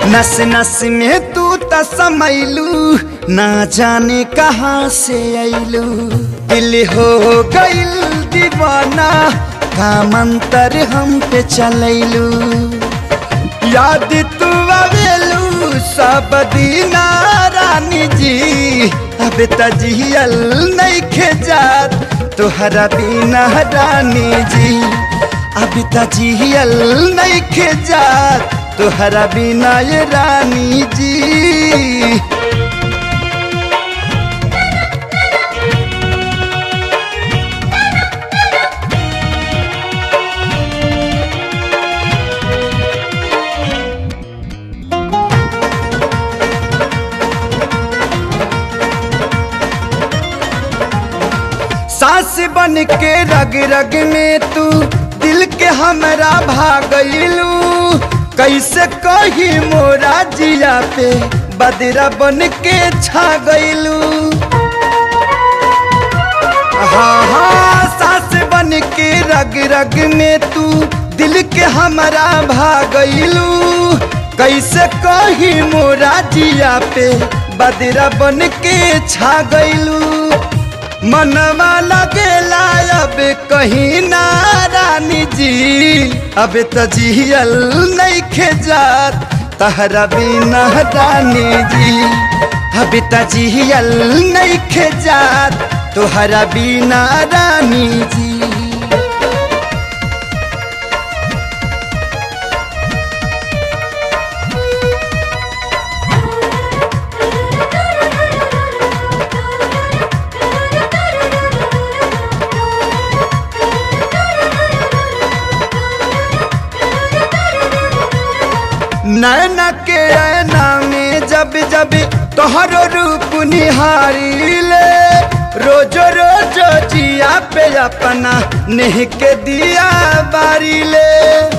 नस नस में तू त समैलू ना जाने कहाँ से ऐलू दिल हो गइल दीवाना का मंतर हम पे चलैलू याद तू आवेलू सब दीना रानी जी अब तजियल नहीं खेजात तोहरा बिना रानी जी अब तजियल नहीं खेजात तोहरा बिना ये रानी जी सास बन के रग रग में तू दिल के हमरा भागलू कैसे कही मोरा जिया पे बदरा बन के छा गईलू हाँ हाँ सास बन के रग रग में तू दिल के हमरा भागलू कैसे कही मोरा जिया पे बदरा बन के छा गईलू मनवा लगेला अब कहीं ना रानी जी अब तजियल नहीं खेजात तहरा बिना रानी जी अब तजियल नहीं खेजात तोहरा बिना रानी जी नैना के ऐना में जब जब तोहरो रूप निहारी ले रोजो रोजो जिया पे अपना नेह के दिया बारी ले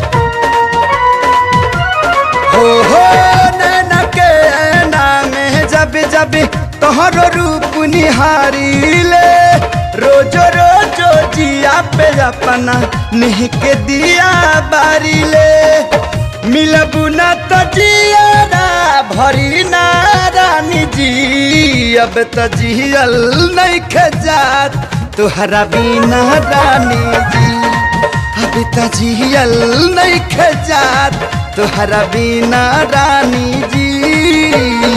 हो हो नैना के ऐना में जब जब तोहरो रूप निहारी ले रोजो रोजो जिया पे अपना नेह के दिया बारी ले मिलबू न तो जियारा भरी ना रानी जी अब तो जियल नहीं खजात तुहरा बिना रानी जी अब तो जियल नहीं खजात तुहरा बिना रानी जी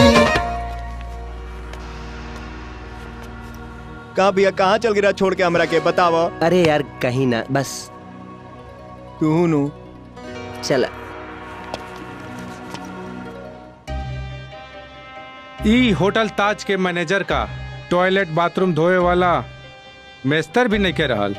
कहाँ भैया कहाँ चल गिरा छोड़ के हमरा के बताव अरे यार कहीं ना बस तू नु चल ई होटल ताज के मैनेजर का टॉयलेट बाथरूम धोए वाला मेस्तर भी नहीं के रहल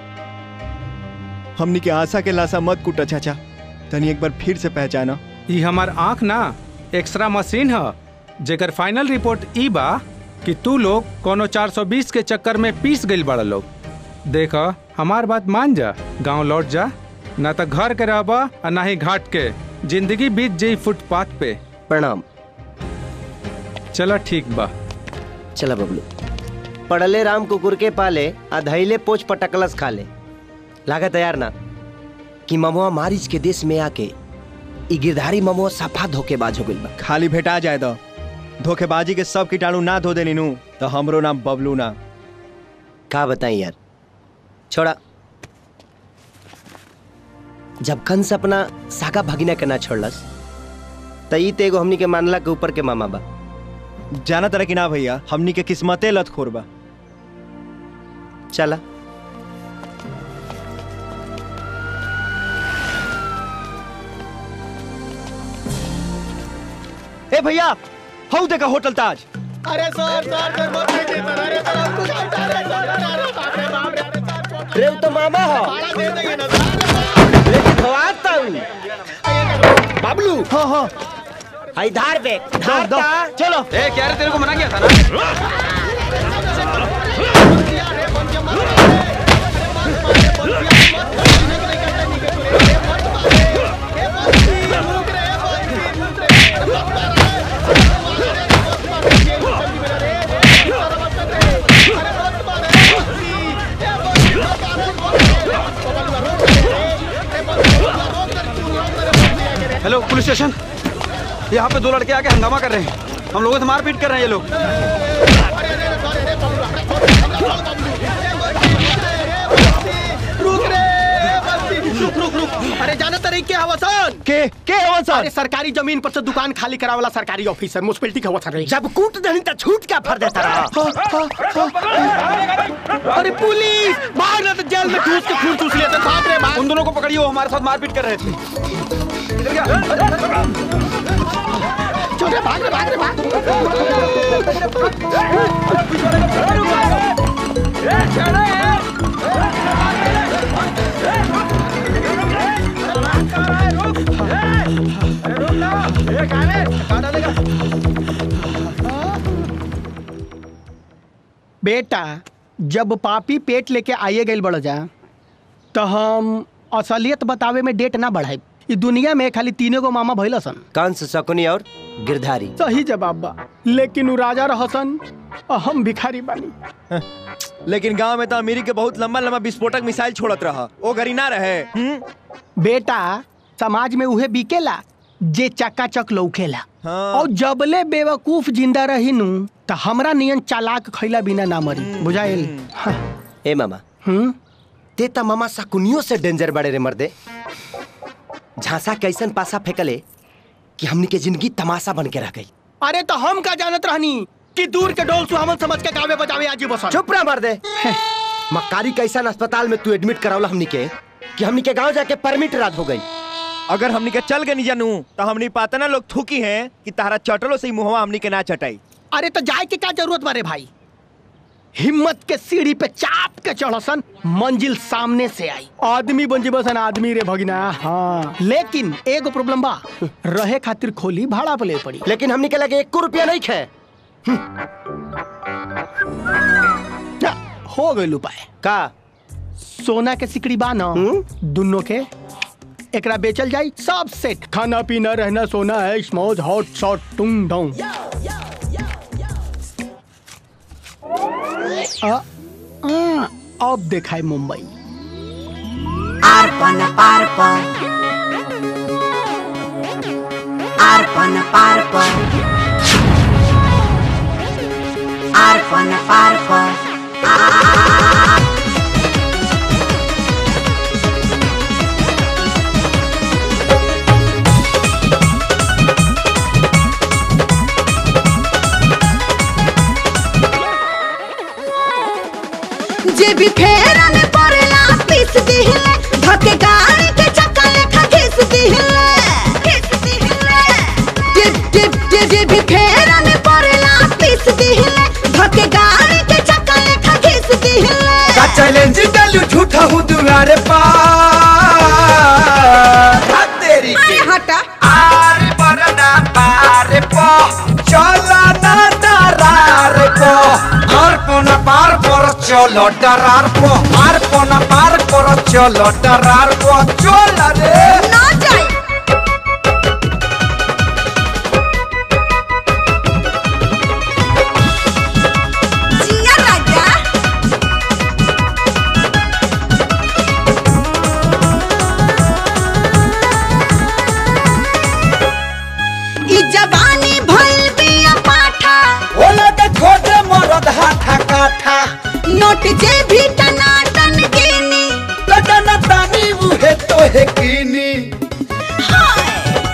हमनी के आशा के लाशा मत कुटा चाचा तनी एक बार फिर से पहचाना ई हमार आंख ना एक्सरा मशीन ह जेकर फाइनल रिपोर्ट ई बा कि तू लोग कोनो 420 के चक्कर में पीस गइल बड़ा लोग देख हमार बात मान जा गांव लौट जा ना तो घर के रहबा और ना ही घाट के जिंदगी बीत जाई फुटपाथ पे प्रणाम चला ठीक बा चला बबलू पड़ले राम कुकुर के पाले आ धैले पोच पटकलस खाले लागत यार ना कि ममुआ मारिच के देश में आके ई गिरधारी ममुआ सफा धोखेबाज हो गइल बा खाली भेटा जाए तो धोखेबाजी के सब कीटाणु ना धो देनी नु तो हमरो नाम बबलू ना का बताई यार छोड़ा जब कंस अपना सागा भगिना के ना छोड़लस त ई ते एगो हमनी के मानला के ऊपर के मामा बा जाना तरह की ना भैया हमनी के किस्मते लत खोर बा चला ए भैया हऊ देखा होटल ताज अरे सर सर सर मत कीजिए सर अरे सर हमको क्या उठा रहे सर अरे अरे बाप रे बाप रे अरे सर छोड़ रे तो मामा हो भाड़ा दे देंगे ना सर लेकिन खवाता हूँ बबलू हाँ हाँ आई धार पे धार दो, ता। चलो ए क्या रे तेरे को मना किया था ना हेलो पुलिस स्टेशन यहाँ पे दो लड़के आके हंगामा कर रहे हैं हम लोगों से मारपीट कर रहे हैं ये लोग रुक रे बस्ती, रुक रुक रुक अरे जाना तरी के हवसन के के हवन सर अरे सरकारी जमीन पर से दुकान खाली करावाला सरकारी ऑफिसर म्युनिसिपैलिटी का हवसन रे जब कूट दही तो छूट क्या फर देता रहा अरे पुलिस भाग रहे थे जेल में घुस के खून चूस लेते भाग रे भाग उन दोनों को पकड़िए वो हमारे साथ मारपीट कर रहे थे चल रे भाग रे भाग रे भाग बेटा जब पापी पेट लेके आइए गए बड़ जा तो हम असलियत बतावे में डेट ना बढ़ाई ई दुनिया में खाली तीनों गो मामा भइल सन कंस शकुनी और गिरधारी सही जवाब बा लेकिन उ राजा रहसन और हम भिखारी बानी लेकिन गांव में तो अमीरी के बहुत लंबा लंबा विस्फोटक मिसाइल छोड़त रहा वो घरी ना रहे हम्म? बेटा समाज में उहे बिकेला जे चकाचक लौकेला हाँ। और जबले बेवकूफ जिंदा रही नु तो हमरा नियन चालाक खैला बिना ना मरी बुझाइल हाँ, ए मामा हम्म ते त मामा शकुनियों से डेंजर बड़े रे मर्दे झांसा कैसन पासा फेंकले कि हमनी के जिंदगी तमाशा बन के रह गई अरे तो हम का जानत रहनी कि दूर के डोल सुहावन समझ के गावे बजावे आजी बसन चुप रह मर्दे मक्कारी कैसन अस्पताल में तू एडमिट करावला हमनी के कि हमनी के गांव जाके परमिट रात हो गई अगर हमनी के चल गए नहीं जानू तो हमनी पाता ना लोग थूकी हैं कि तारा चटलो से ही मुहवा हमनी के ना चटाई अरे तो जाए के क्या जरूरत बारे भाई हिम्मत के सीढ़ी पे चाप के चढ़सन मंजिल सामने से आई आदमी बन बसन आदमी रे भगिना हाँ लेकिन एगो प्रॉब्लम बा रहे खातिर खोली भाड़ा पे ले पड़ी लेकिन हमनी के लगे एक रुपया नहीं खे ना, हो गई उपाय का सोना के सिकड़ी बा न दुनो के एकरा बेचल जाई सब सेट खाना पीना रहना सोना है स्मौज हॉट शॉट टुंग डोंग आ, आ, अब देखाई Mumbai Arpana parpa Arpana parpa Arpana parpa जे भी फेरा में पड़ेला पीस दिहिले धके गाड़ी के चक्का लेखा घिस दिहिले घिस दिहिले जे जे जे जे भी फेरा में पड़ेला पीस दिहिले धके गाड़ी के चक्का लेखा घिस दिहिले का चैलेंज डालू झूठा हूँ दुआरे पार हाथ तेरी के अरे हटा आरे बरना पारे पो चला ना दरार पो आर पोना पार पर चलो डरार पो आर पोना पार पर चलो डरार पो चल रे ना जाए जिया राजा ई जवानी भइल बिया पाठा ओला के खोदे मरद हाथा काठा नोट जे भी टनाटन गिनी लटन तानी उहे तो है कीनी हाय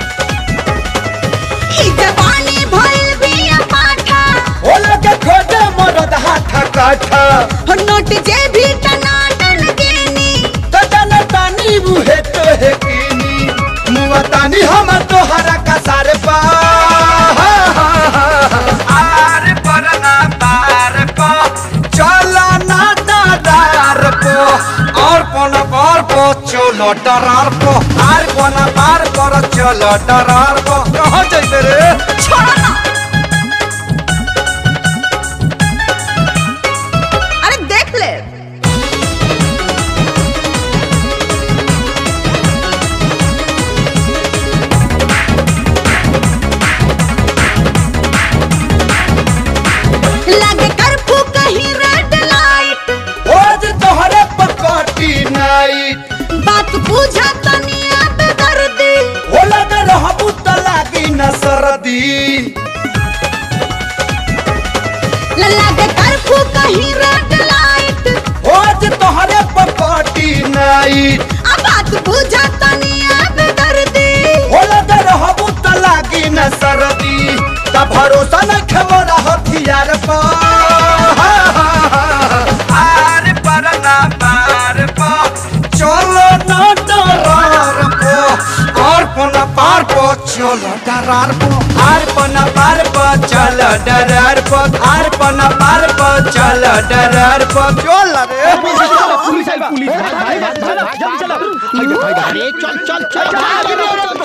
ई जवानी भइल बिया पाठा ओला के खोदे मरद हाथा काठा हो नोट जे भी टनाटन गिनी लटन तानी उहे तो है कीनी मुआ तानी हम तोहरा का सारे पा आरे परना तार पा चला ना दादार पो और पोना पार पो चलो डरार पो आर पोना पार पर चलो डरार पो कहाँ जाते रे छोड़ो ना अरे देख ले लगे करफू कहीं रेड लाइट आज तोहरे पकाटी नाइट बात पूछा तनी अब दर्दी होला न रहबू त लागी न सरद सरदी लल्ला के कर्फ्यू कहीं रेड लाइट आज तोहरे पपाटी नाइट अब बात बुझा तनी अब दर्दी होला दे रहबू त लागी न सरदी त भरोसा न खेमोरा हथियार पा आर पर ना पार पा चलो न डरार पो आर पना पार पो चलो डरार पो आर पना पार पो चलो डरार पो आर पना पार पो चलो डरार पो चल रे पुलिस आई पुलिस भाई भाई भाई भाई अरे चल चल चल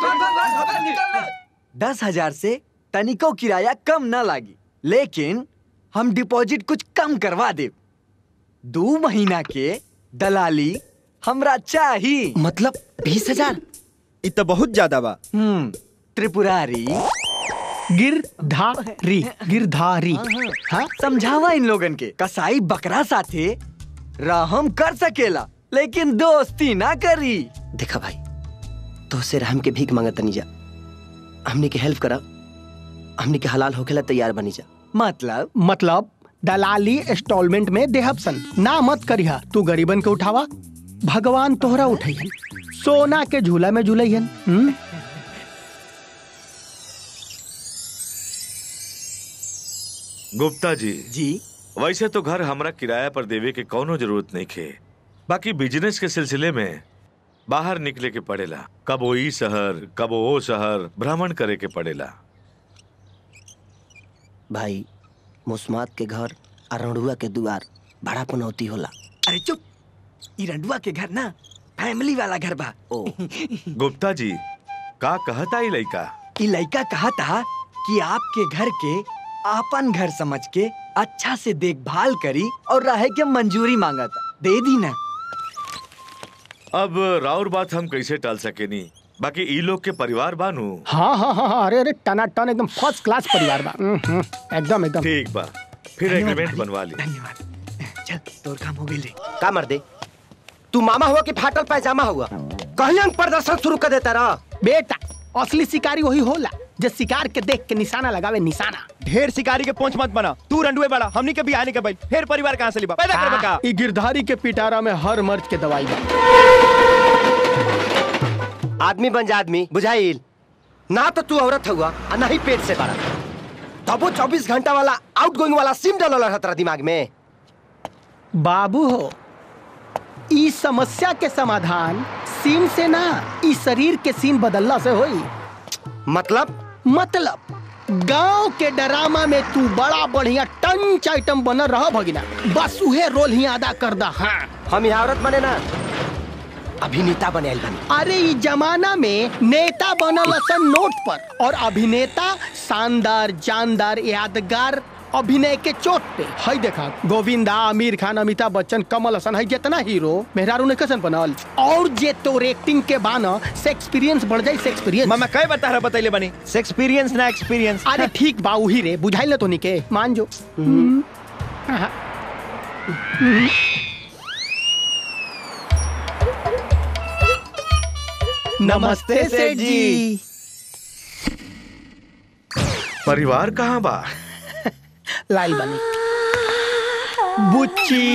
दस हजार से तनिको किराया कम ना लागी लेकिन हम डिपॉजिट कुछ कम करवा दे दो महीना के दलाली हमरा चाही मतलब बीस हजार इ तो बहुत ज्यादा बा हम्म त्रिपुरारी गिरधारी गिरधारी हाँ समझावा इन लोगन के कसाई बकरा साथे रहम कर सकेला लेकिन दोस्ती ना करी देखा भाई तो से रहम के भीख मांगत तनी जा हमने के हेल्प करा हमने के हलाल होखेला तैयार बनी जा मतलब मतलब दलाली इंस्टॉलमेंट में देहब सन ना मत करिहा तू गरीबन के उठावा भगवान तोहरा उठैहन सोना के झूला में झूलैहन हम्म? गुप्ता जी जी वैसे तो घर हमरा किराया पर देवे के कौनो जरूरत नहीं खे बाकी बिजनेस के सिलसिले में बाहर निकले के पड़ेला कबो ई शहर कबो ओ शहर भ्रमण करे के पड़ेला भाई मुस्मात के घर और रंडुआ के दुआर बड़ा पनौती होला अरे चुप ई रंडुआ के घर ना फैमिली वाला घर बा ओ गुप्ता जी का कहता ई लइका ई लड़का कहा था कि आपके घर के आपन घर समझ के अच्छा से देखभाल करी और रहे के मंजूरी मांगा था दे दी ना अब राउर बात हम कैसे टाल सकेनी बाकी ई लोग के परिवार बानू हाँ हाँ हाँ हाँ, अरे अरे टना टन एकदम फर्स्ट क्लास परिवार बा हम्म, हम्म, एकदम एकदम ठीक बा फिर धन्यवाद एग्रीमेंट भाई, बनवा ली धन्यवाद चल तोर काम हो गई ले का मर दे तू मामा हुआ कि फाटल पैजामा हुआ कहीं अंग प्रदर्शन शुरू कर देता रहा बेटा असली शिकारी वही होला जो शिकार के देख के निशाना लगावे निशाना ढेर शिकारी के पहुंच मत बना तू रंडुए बड़ा हमनी के भी आने के भाई फिर परिवार कहाँ से लिबा पैदा करबा का ई गिरधारी के पिटारा में हर मर्ज के दवाई बा आदमी बन जा आदमी बुझाइल ना तो तू औरत हुआ और ना ही पेट से बड़ा तब वो चौबीस घंटा वाला आउट गोइंग वाला सिम डालो रहा तेरा दिमाग में बाबू हो ई समस्या के समाधान सीन से ना ई शरीर के सीन बदलला से होई मतलब मतलब गांव के डरामा में तू बड़ा बढ़िया टंच आइटम बनल रह भगिना बस उहे रोल ही अदा कर दा हाँ हम यहाँ औरत बने ना अभिनेता बने आइल बनी अरे इस जमाना में नेता बनल असन नोट पर और अभिनेता शानदार जानदार यादगार अभिनय के चोट पे हई देखा गोविंदा आमिर खान अमिताभ बच्चन कमल हसन हई जितना हीरो मेहरारू ने कैसन बनल और जे तोर एक्टिंग के बाना से एक्सपीरियंस बढ़ जाई से एक्सपीरियंस मामा कई बता रहा बतैले बनी से एक्सपीरियंस ना एक्सपीरियंस अरे ठीक बा उही रे बुझाइल ना तोनी के मान जो हाँ। नमस्ते सेठ जी परिवार कहाँ बा लाल बनी बुच्ची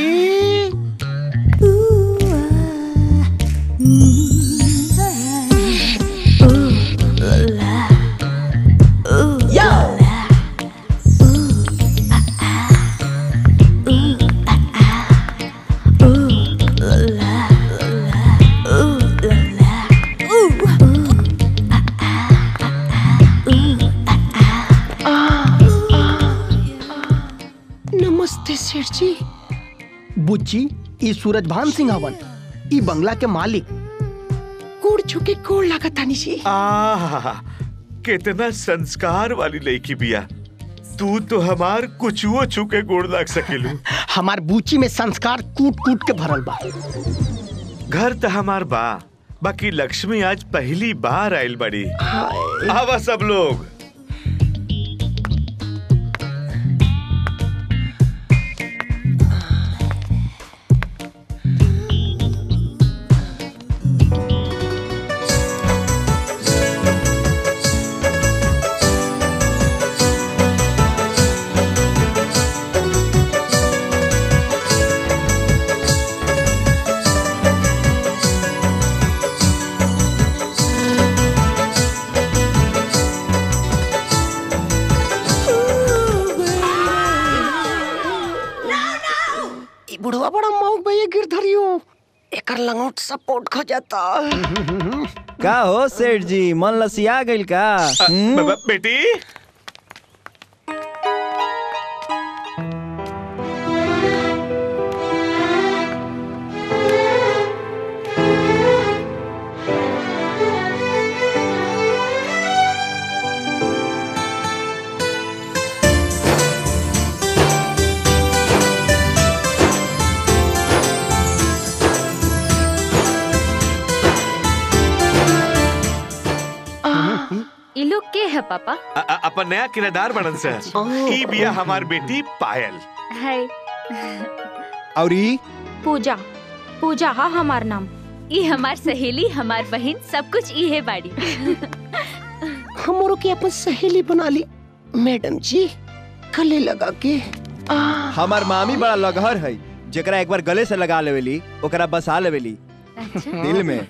नमस्ते सेठ जी बुच्ची ई सूरजभान सिंह हवन ई बंगला के मालिक कोड़ छुके कोड़ लागत तानी जी आह कितना संस्कार वाली लड़की बिया तू तो हमार कुछुओ छुके गोड़ लाग सकेलू हमार बुच्ची में संस्कार कूट कूट के भरल बा घर तो हमार बा बाकी लक्ष्मी आज पहली बार आयल बड़ी आवा सब लोग लंगोट सपोर्ट खो जाता का हो सेठ जी मन लसिया गइल का हम्म? ब- ब- बेटी ई लोग के है पापा अ- अ- अपन नया किराएदार बनन से ई बिया हमार बेटी पायल है और ई पूजा पूजा हा हमार नाम ई हमार सहेली हमार बहन सब कुछ ई है बाड़ी हमरो के अपन सहेली बना ली मैडम जी गले लगा के हमार मामी बड़ा लगहर है जेकरा एक बार गले से लगा लेवेली ओकरा बसा लेवेली दिल में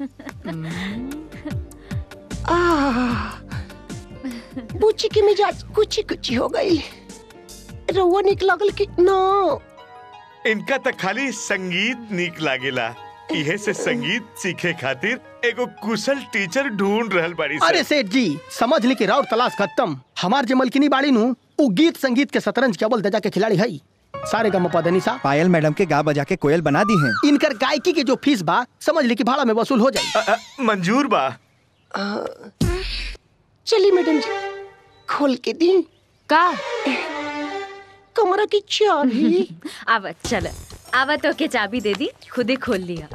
बूची के मिजाज कुछ कुछ हो गई रउआ निक लगल कि ना इनका त खाली संगीत नीक लागेला इहे से संगीत सीखे खातिर एगो कुशल टीचर ढूंढ रहल बाड़ी सन। अरे सेठ जी समझ ली कि राउर तलाश खत्म हमार जे मलकिनी बाड़ी नु उ गीत संगीत के शतरंज केवल दजा के खिलाड़ी है सारे गम पदनी सा पायल मैडम के गा बजा के कोयल बना दी हैं इनकर गायकी के जो फीस बा समझ ली कि भाड़ा में वसूल हो जाए अ- अ, मंजूर बा चली मैडम जी खोल के दी का कमरा की चाबी आवत चल आवत तो के चाबी दे दी खुद ही खोल लिया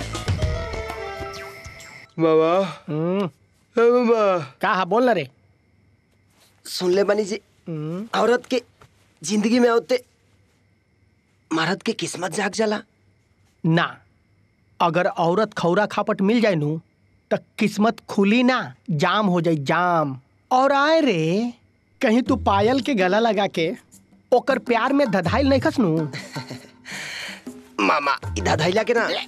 बाबा बाबा का हा बोल ना रे सुन ले बनी जी औरत के जिंदगी में होते मर्द के किस्मत जाग जाला ना अगर औरत खौरा खापट मिल जाए नु तो किस्मत खुली ना जाम हो जाए जाम और आए रे कहीं तू पायल के गला लगा के ओकर प्यार में धधाइल नहीं खस नु मामा इधर धैला के ना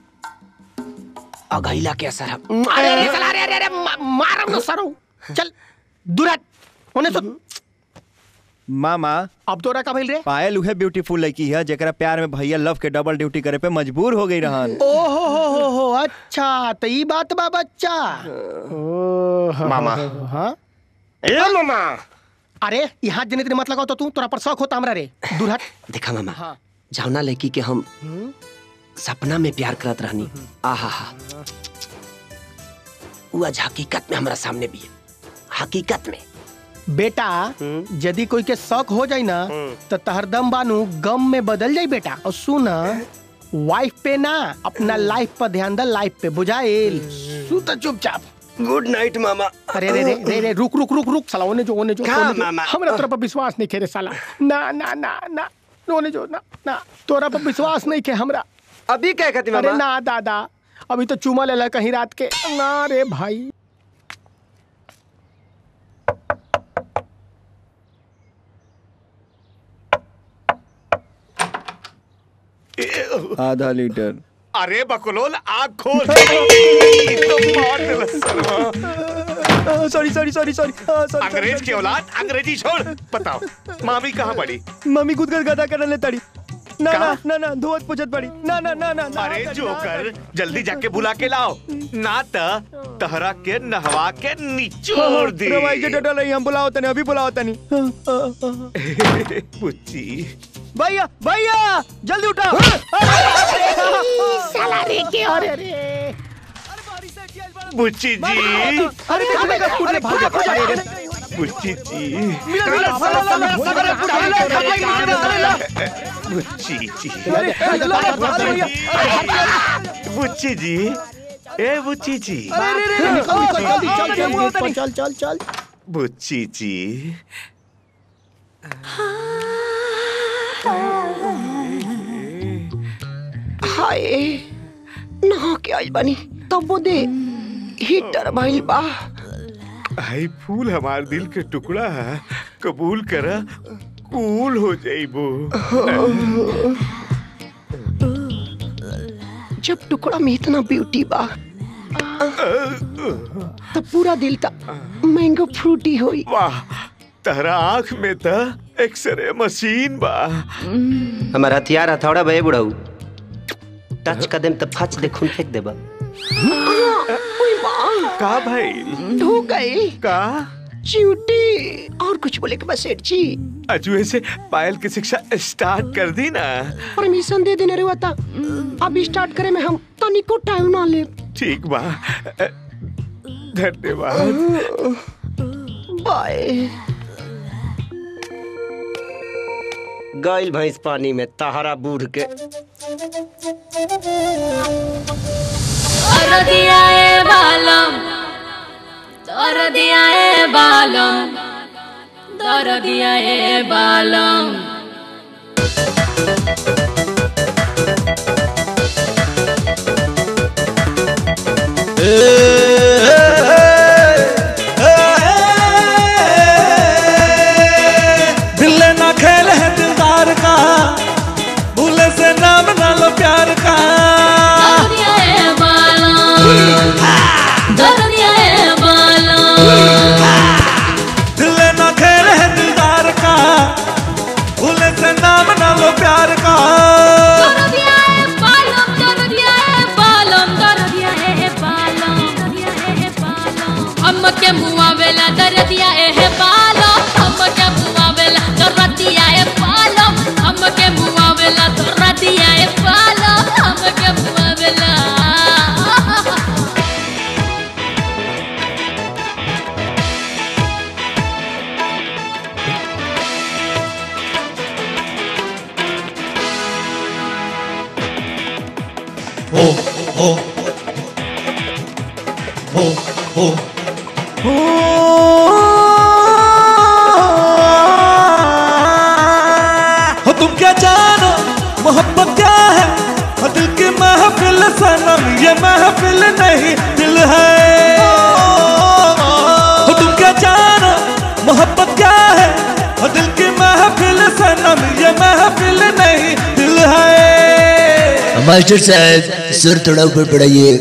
अघैला के असर है। अरे अरे साला, अरे अरे अरे मा- मारम ना सरो चल दुराट होने सुन मामा अब तोरा का भइल रे पायल उहे ब्यूटीफुल लड़की है जेकरा प्यार में भैया लव के डबल ड्यूटी करे पे मजबूर हो गई रहन ओ हो हो हो हो अच्छा तो ई बात बा बच्चा ओ, हाँ, मामा। हाँ ए मामा अरे यहाँ जने तेरे मत लगाओ तो तू तोरा पर शौक होता हमरा रे दुरहट देखा मामा हाँ जावना लड़की के हम सपना में प्यार करत रहनी आहा हा उ आज हकीकत में हमरा सामने भी है हकीकत में बेटा यदि कोई के शौक हो जाए ना तो तहर दम बानू गम में बदल जाई बेटा और सुन वाइफ पे ना अपना लाइफ पर ध्यान दे लाइफ पे बुझाइल सुत चुपचाप गुड नाइट मामा अरे रे रे रे रे रुक रुक रुक रुक साला ओने जो ओने जो का ओने जो। मामा? हमरा तोरा पर विश्वास नहीं खेरे साला ना ना ना ना ओने जो ना ना तोरा पर विश्वास नहीं के हमरा अभी क्या कहती अरे मामा ना दादा अभी तो चुमा लेला कहीं रात के ना रे भाई आधा लीटर अरे बकलोल आँख खोल तो मार देला सरवा। सॉरी सॉरी सॉरी सॉरी अंग्रेज की औलाद अंग्रेजी छोड़ बताओ मामी कहाँ पड़ी मम्मी खुद कर गदा करने तड़ी ना का? ना ना ना धोत पुछत पड़ी ना ना ना ना ना अरे करी, जो ना कर करी। जल्दी जाके बुला के लाओ ना त तहरा के नहवा के निचोड़ दी रवाई के डटल रही हम बुलाओ तने अभी बुलाओ तनी पुच्ची भैया भैया जल्दी उठाओ साला रे के अरे रे बुच्ची जी अरे देखो देखो पूरे भाग जा अरे रे बुच्ची जी बुच्ची जी बुच्ची जी ए बुच्ची जी चल चल चल चल चल बुच्ची जी हाय नहा के आइल बानी तब वो दे हीटर भइल बा आई फूल हमार दिल के टुकड़ा है कबूल करा कूल हो जाइबो जब टुकड़ा में इतना ब्यूटी बा तब पूरा दिल ता मैंगो फ्रूटी होई वाह तहरा आँख में त एक्सरे मशीन बा हमारा हथियार हथौड़ा बे बुढ़ऊ टच कर देम त फच दे खून फेंक देबा का भाई ढूक गई का च्यूटी और कुछ बोले के बस सेठ जी अजुए से पायल की शिक्षा स्टार्ट कर दी ना परमिशन दे देने रे वाता अब स्टार्ट करे में हम तनिको टाइम ना ले ठीक बा धन्यवाद बाय गइल भैंस पानी में तहरा बूढ़ के कर दिया ए बालम कर दिया ए बालम कर दिया ए बालम दिल ना खेल है दिलदार का भूले से नाम ना लो प्यार का कर दिया ए बालम कर दिया ए बालम दिल ना खेल है दिलदार का भूले से नाम ना लो प्यार का कर दिया ए बालम कर दिया ए बालम कर दिया ए बालम कर दिया ए बालम हम के मुआ वेला कर दिया ए बालम हम के मुआ वेला कर दिया ए बालम हम के मुआ वेला कर दिया ए बालम हम के मुआ वेला हो हो हो हो हो तुम क्या जानो मोहब्बत क्या है हो दिल की महफिल सनम ये महफिल नहीं दिल है हो तुम क्या जानो मोहब्बत क्या है हो दिल की महफिल सनम ये महफिल नहीं दिल है मास्टर साहब सुर थोड़ा ऊपर बढ़ाइए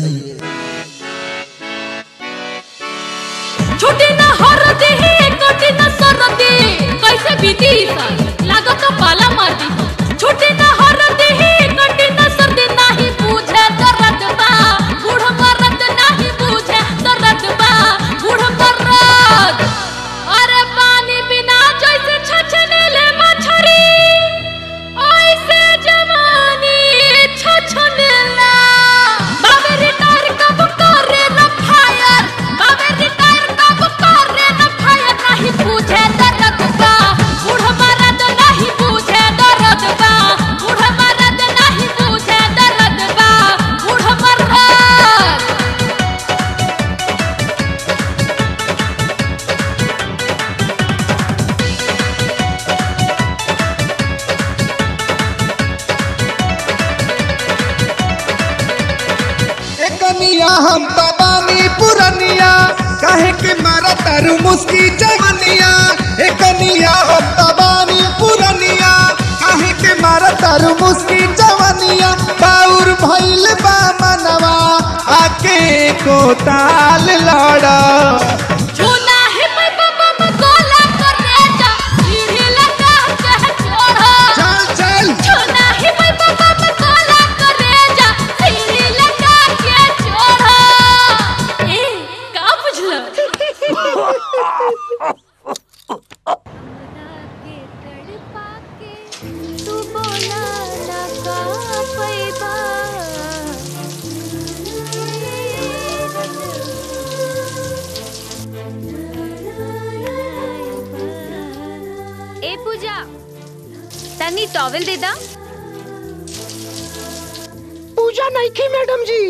छुट्टी ना हरदी ही कटी ना सरदी कैसे बीती साल लागत पाला मार दी छुट्टी ना हरदी ही कटी ना सर्दी नहीं पूछे दर्द बा बूढ़ मर्द नहीं पूछे दर्द बा बूढ़ मर्द अरे पानी बिना जैसे छछने ले मछरी ऐसे जवानी छछने ला बाबे रिटायर कब करे न फायर बाबे रिटायर कब करे न फायर नहीं पूछे दर्द बा बूढ़ मर्द नहीं पूछे दर्द बा बूढ़ मर्द नहीं पूछे दर्द बा बूढ़ मर्द कनिया हम बाबानी पुरनिया काहे के मारा तारू मुस्की जवनिया ए कनिया हम बाबानी पुरनिया काहे के मारा तारू मुस्की जवनिया बाउर भइल बा मनवा आके को ताल लड़ा चुना है मैं बाबा में गोला कर रेजा सीढ़ी लगा के छोड़ो चल चल चुना है मैं बाबा में गोला कर रेजा सीढ़ी लगा के छोड़ो ए का बुझलो तू बोला ना का पैबा ए पूजा तनी टॉवेल दे दा पूजा नहीं की मैडम जी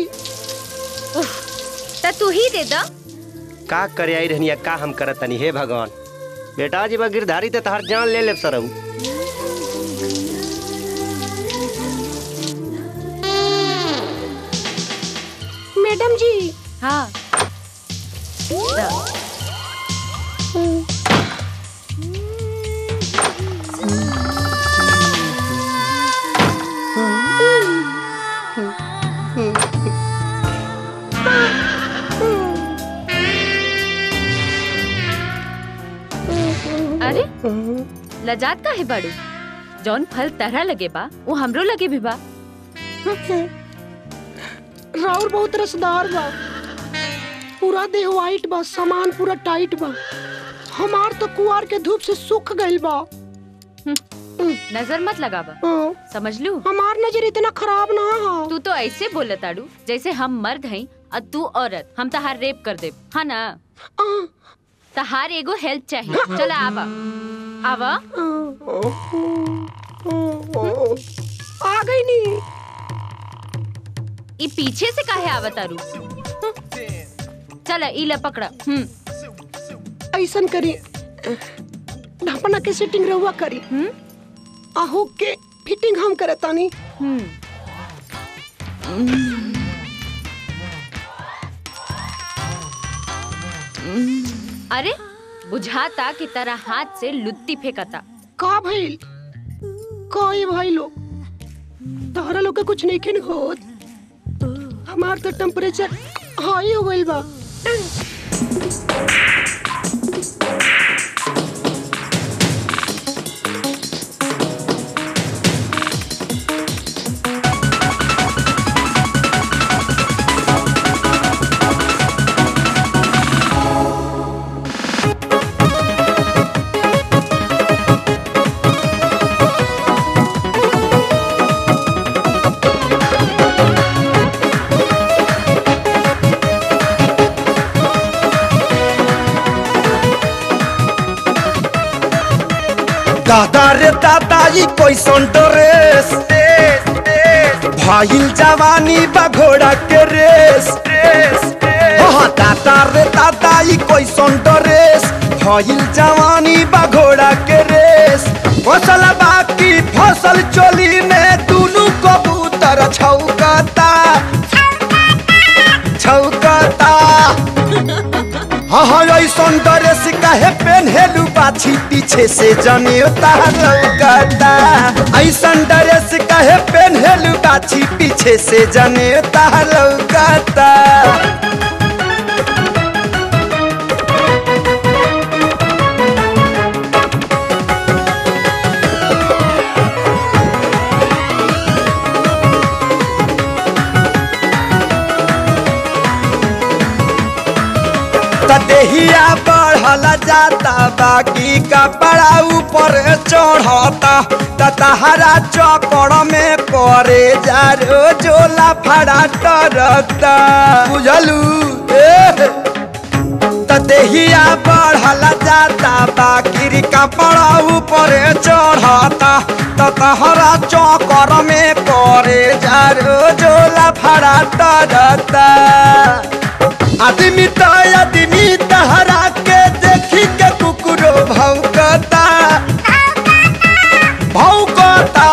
त तू ही दे दा का करे आई रहनिया का हम करत तनी हे भगवान बेटा जी बा गिरधारी ते तहार जान ले ले सरऊ मैडम जी हाँ दा। अरे लजात का है बाड़ू जौन फल तरह लगे बा वो हमरो लगे भी बा राउर बहुत रसदार बा पूरा देह वाइट बा सामान पूरा टाइट बा हमार तो कुआर के धूप से सूख गइल बा नजर मत लगावा समझ लू हमार नजर इतना खराब ना हो तू तो ऐसे बोले ताड़ू जैसे हम मर्द हैं और तू औरत हम तहार रेप कर दे हाँ ना तहार एगो हेल्प चाहिए चला आवा आवा आ गई नी ई पीछे से काहे आवा तारू चला ई ले पकड़ा हम्म ऐसन करी ढपना के सेटिंग रहुआ करी आहू के फिटिंग हम करे तानी अरे बुझाता कि तरह हाथ से लुत्ती फेंकता का भइल कोई भाई लोग तोहरा लोग के कुछ नहीं खिन होत हमार तो टेम्परेचर हाई हो गइल बा दादा रे दादा ई कैसन ड्रेस भाईल जवानी बा घोड़ा के रेस हाँ दादा रे दादा ई कैसन ड्रेस भाईल जवानी बा घोड़ा के रेस फसल बाकी फसल चोली में दुनू कबूतर छौकता छौकता हाँ हाँ ऐसन ड्रेस काहे पेन्हेलू बाछी पीछे से जनियोता लौकता ऐसन ड्रेस काहे पेन्हेलू बाछी पीछे से जनियोता लौकता त देहिया बढ़ल जाता बाकी कपड़ा ऊपर चढ़ता त तहरा चपड़ में करे जा जोला फड़ा डरता बुझलू ए त देहिया बढ़ल जाता बाकी कपड़ा ऊपर चढ़ता त तहरा चौकर में करे जा जोला फड़ा डरता आदमी तो आदमी तहरा के देखी के कुकुरो भौंकता भौंकता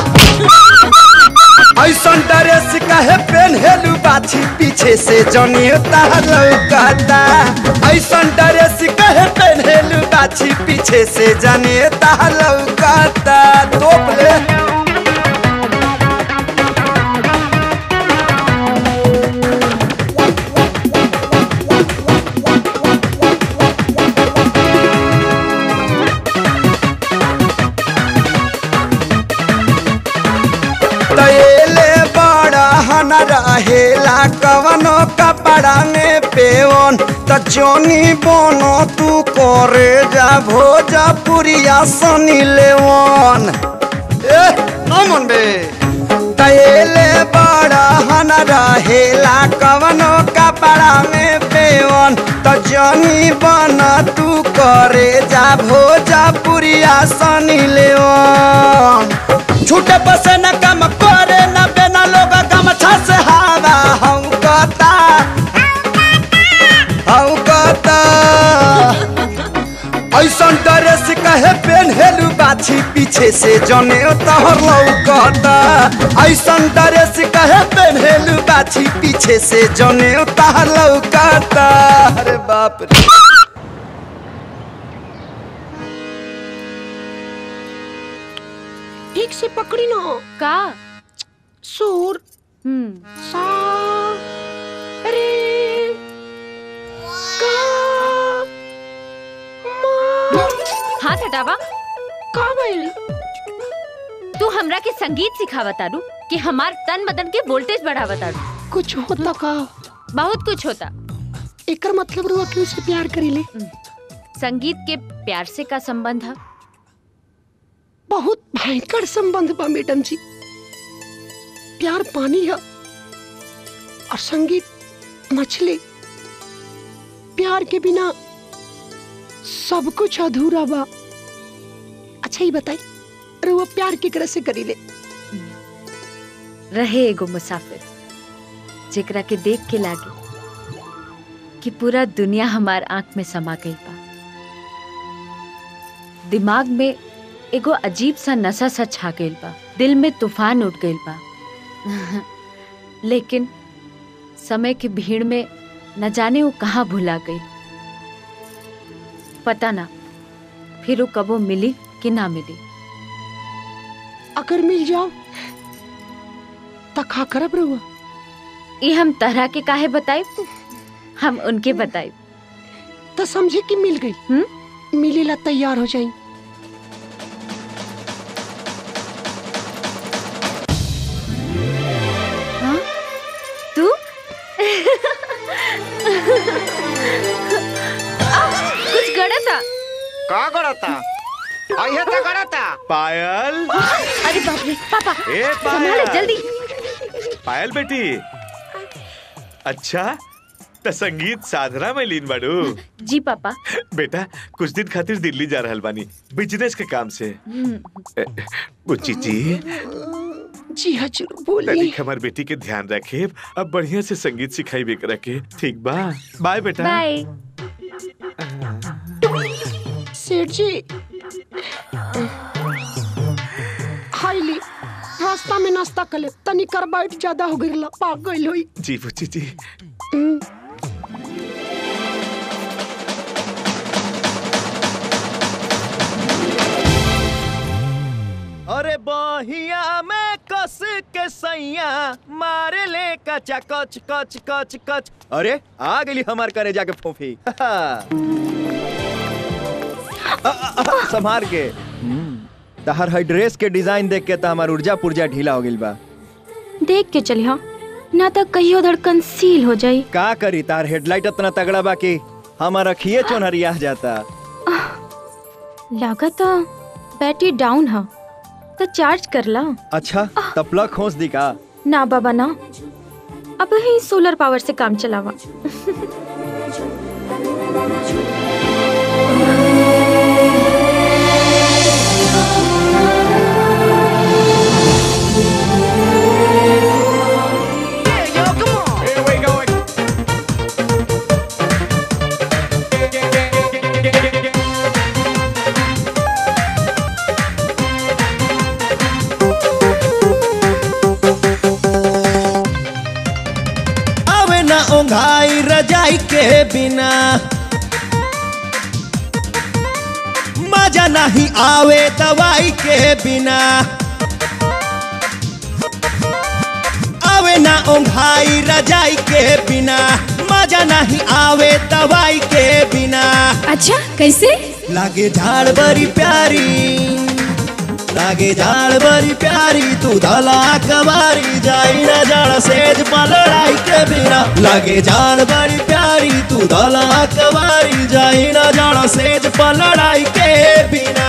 ऐसन ड्रेस काहे पेन्हेलू बाछी पीछे से जनियोता लौकता ऐसन ड्रेस काहे पेन्हेलू बाछी पीछे से जनियोता लौकता तोप ले तैले बड़ा हन रहेला कवनो कपड़ा में पेवन त जोनी बोनो तू करे जा भोजपुरिया सनी लेवन ए अमन बे तैले बड़ा हन रहेला कवनो कपड़ा में पेवन त जोनी बन तू करे जा भोजपुरिया सनी लेवन छूटे बसे न कम करे न बेना लोग गमछा से हवा हम कहता हम कहता ऐसन ड्रेस कहे पेन्हेलू बाछी पीछे से जने तोहर लौकता ऐसन ड्रेस कहे पेन्हेलू बाछी पीछे से जने तोहर लौकता अरे बाप रे ठीक से पकड़ी ना का सुर सा रे का हाथ हटावा का भइल तू हमरा के संगीत सिखावा तारू कि हमार तन बदन के वोल्टेज बढ़ावा तारू कुछ होता का बहुत कुछ होता एकर मतलब रुआ क्यों से प्यार करीले संगीत के प्यार से का संबंध है बहुत भयंकर संबंध बा मैडम जी प्यार पानी है और संगीत मछली प्यार के बिना सब कुछ अधूरा बा अच्छा ही बताई रुआ प्यार केकरा से करीले रहे एगो मुसाफिर जेकरा के देख के लागे कि पूरा दुनिया हमार आंख में समा गई बा दिमाग में एगो अजीब सा नशा सा छा गइल बा दिल में तूफान उठ गइल बा लेकिन समय की भीड़ में न जाने वो कहाँ भुला गई पता ना फिर वो कबो मिली कि ना मिली अगर मिल जाओ तो खा करब रुआ ये हम तरह के काहे बताए हम उनके बताए तो समझे कि मिल गई हम्म मिलेला तैयार हो जाई हाँ? तू आ, कुछ गड़ा था का करता आइए तो करता पायल अरे बाप रे पापा ए संभालो पायल जल्दी पायल बेटी अच्छा त संगीत साधना में लीन बाड़ू जी पापा बेटा कुछ दिन खातिर दिल्ली जा रहल बानी बिजनेस के काम से ए, बुच्ची जी जी हजूर बोली तनिक हमार बेटी के ध्यान रखे अब बढ़िया से संगीत सिखाई भी रखे ठीक बा बाय बेटा बाय सेठ जी हाईली रास्ता में नाश्ता कर ले तनी कार्बाइड ज्यादा हो गइल पाक गइल होई जी बुच्ची जी हम्म, अरे बहिया में कस के सैया मारे ले कचा कच कच कच कच अरे आ गई हमार करे जाके फोफी आ, आ, आ, संभार के तहर है ड्रेस के डिजाइन देख के तो हमार ऊर्जा पुर्जा ढीला हो गइल बा देख के चलिहा ना तो कहियो धड़कन सील हो जाई का करी तार हेडलाइट इतना तगड़ा बा कि हमार अखिए चोनहरिया जाता लागत बैटरी डाउन है तो चार्ज कर ला अच्छा तब प्लग खोस दी का ना बाबा ना अब ही सोलर पावर से काम चलावा आवे ना ओंघाई रजाई के बिना मजा नहीं आवे दवाई के बिना आवे ना ओंघाई रजाई के बिना मजा नहीं आवे दवाई के बिना अच्छा कैसे लागे झाड़ बड़ी प्यारी लागे झाड़ बड़ी प्यारी तू धला कबारी जाई ना जाड़ सेज पर लड़ाई के बिना लागे झाड़ बड़ी प्यारी तू धला कबारी जाई ना जाड़ सेज पर लड़ाई के बिना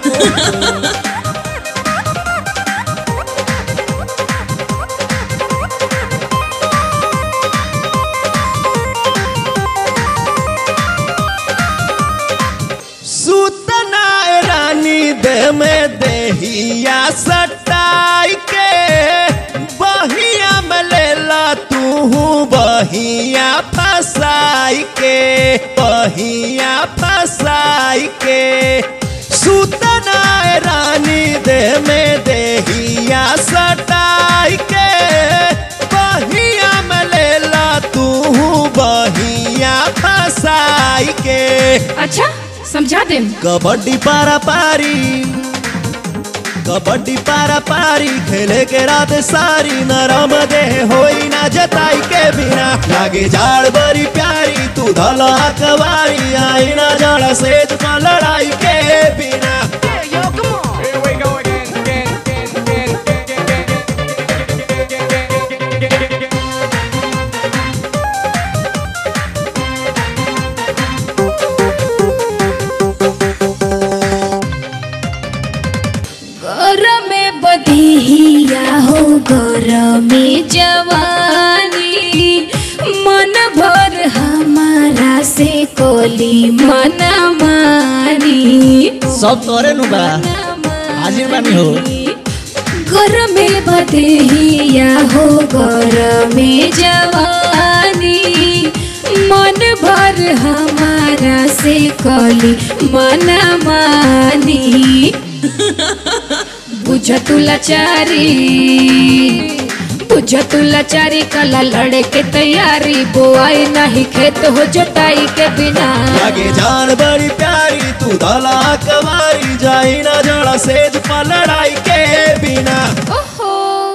सूतना रानी दे में देहिया सटाई के बहिया में लेला तू बहिया फसाई के बहिया फसाई के सूतना रानी दे में देहिया सटाई के बहिया में लेला तू बहिया फसाई के अच्छा समझा दे कबड्डी पारा पारी कबड्डी पारा पारी खेले के रात सारी नरम देह होई ना जताई के बिना लागे झाड़ बड़ी प्यारी तू धला कवारी आई ना जाड़ा सेज पर लड़ाई के बिना गरमी जवानी मन भर हमारा से कोली मन मानी सब तोरे नु बा हाजिर बानी हो गरमे बदेहिया हो गरमे जवानी मन भर हमारा से कोली मन मानी बुझ तू लाचारी बुझ तू लाचारी कला लड़े के तैयारी बोआई नहीं खेत हो जोताई के बिना लगे जान बड़ी प्यारी तू दला कवारी जाई ना जड़ा सेज पर लड़ाई के बिना ओहो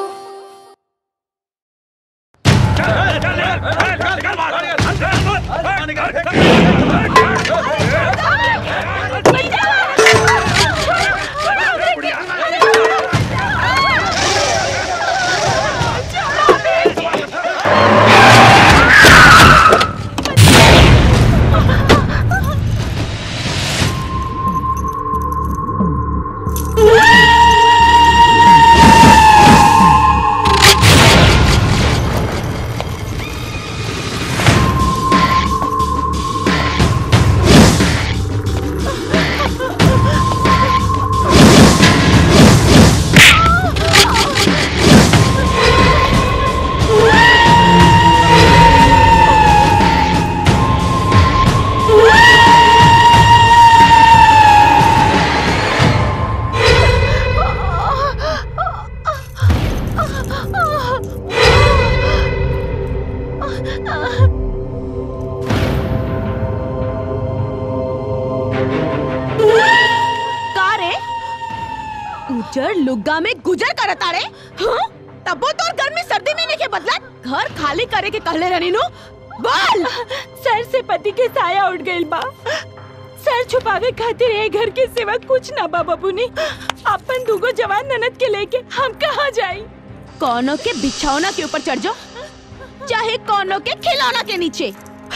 का रे उजर लुग्गा में गुजर करत आरे हाँ? तबो तोर गर्मी सर्दी में नहीं के बदला घर खाली करे के कहले रहनी नु बोल सर से पति के साया उठ गइल बा सर छुपावे खातिर ए घर के सिवा कुछ ना बा बबूनी अपन दुगो जवान ननद के लेके हम कहाँ जाई कोनो के बिछौना के ऊपर चढ़ जाओ चाहे कोनो के खिलौना के नीचे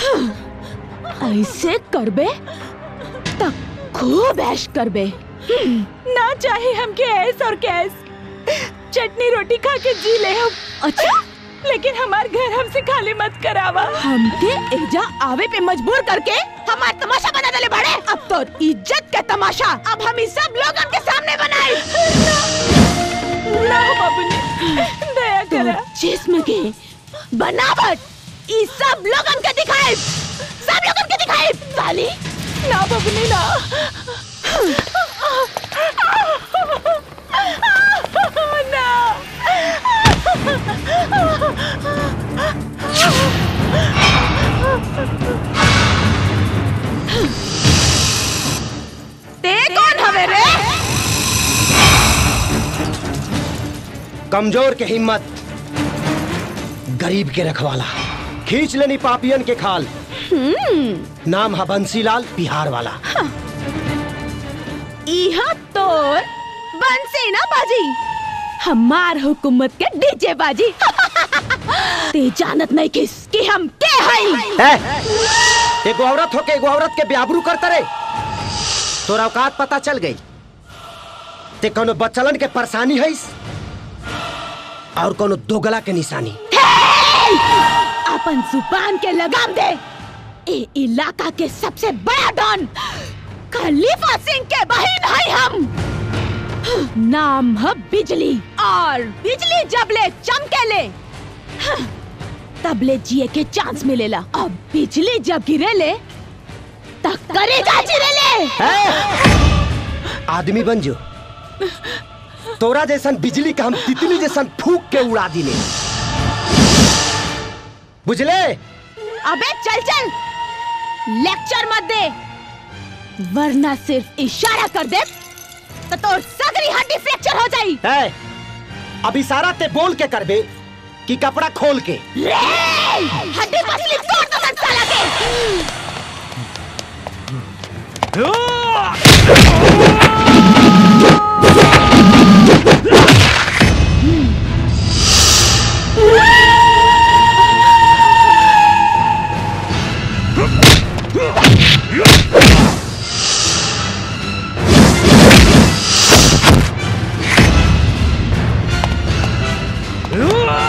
ऐसे करबे तब खूब ऐश करबे ना चाहे हमके ऐस और कैस चटनी रोटी खा के जी ले हम अच्छा लेकिन हमार घर हमसे खाली मत करावा हमके एजा आवे पे मजबूर करके हमार तमाशा बना देले बड़े अब तो इज्जत का तमाशा अब हम इस सब लोगन के सामने बनाए ना बाबूनी दया करा जिस्म के बनावट इस सब लोगन के दिखाए सब लोगन के दिखाए साली ना बाबूनी ना ते कौन हवे रे कमजोर के हिम्मत गरीब के रखवाला खींच लेनी पापियन के खाल नाम है बंसीलाल बिहार वाला इहा तोर बंसी ना बाजी हमार हुकूमत के डीजे बाजी ते जानत नहीं किस कि हम के हई है एगो औरत होके एगो औरत के ब्याबरू करता रे तोरा औकात पता चल गई ते कोनो बच्चलन के परेशानी है और कोनो दोगला के निशानी अपन जुबान के लगाम दे ए इलाका के सबसे बड़ा डॉन खलीफा सिंह के बहन है हम नाम है बिजली और बिजली जब ले चमके ले तब ले जिए के चांस मिलेला अब बिजली जब गिरे ले तब करेगा चिरे ले आदमी बन जो तोरा जैसन बिजली का हम तितली जैसन फूक के उड़ा दिले बुझले अबे चल चल लेक्चर मत दे वरना सिर्फ इशारा कर दे तो तोर सगरी हड्डी फ्रैक्चर हो जाई है अब इशारा ते बोल के करबे कि कपड़ा खोल के रे हड्डी पसली तोड़ दो सन साला के Ah!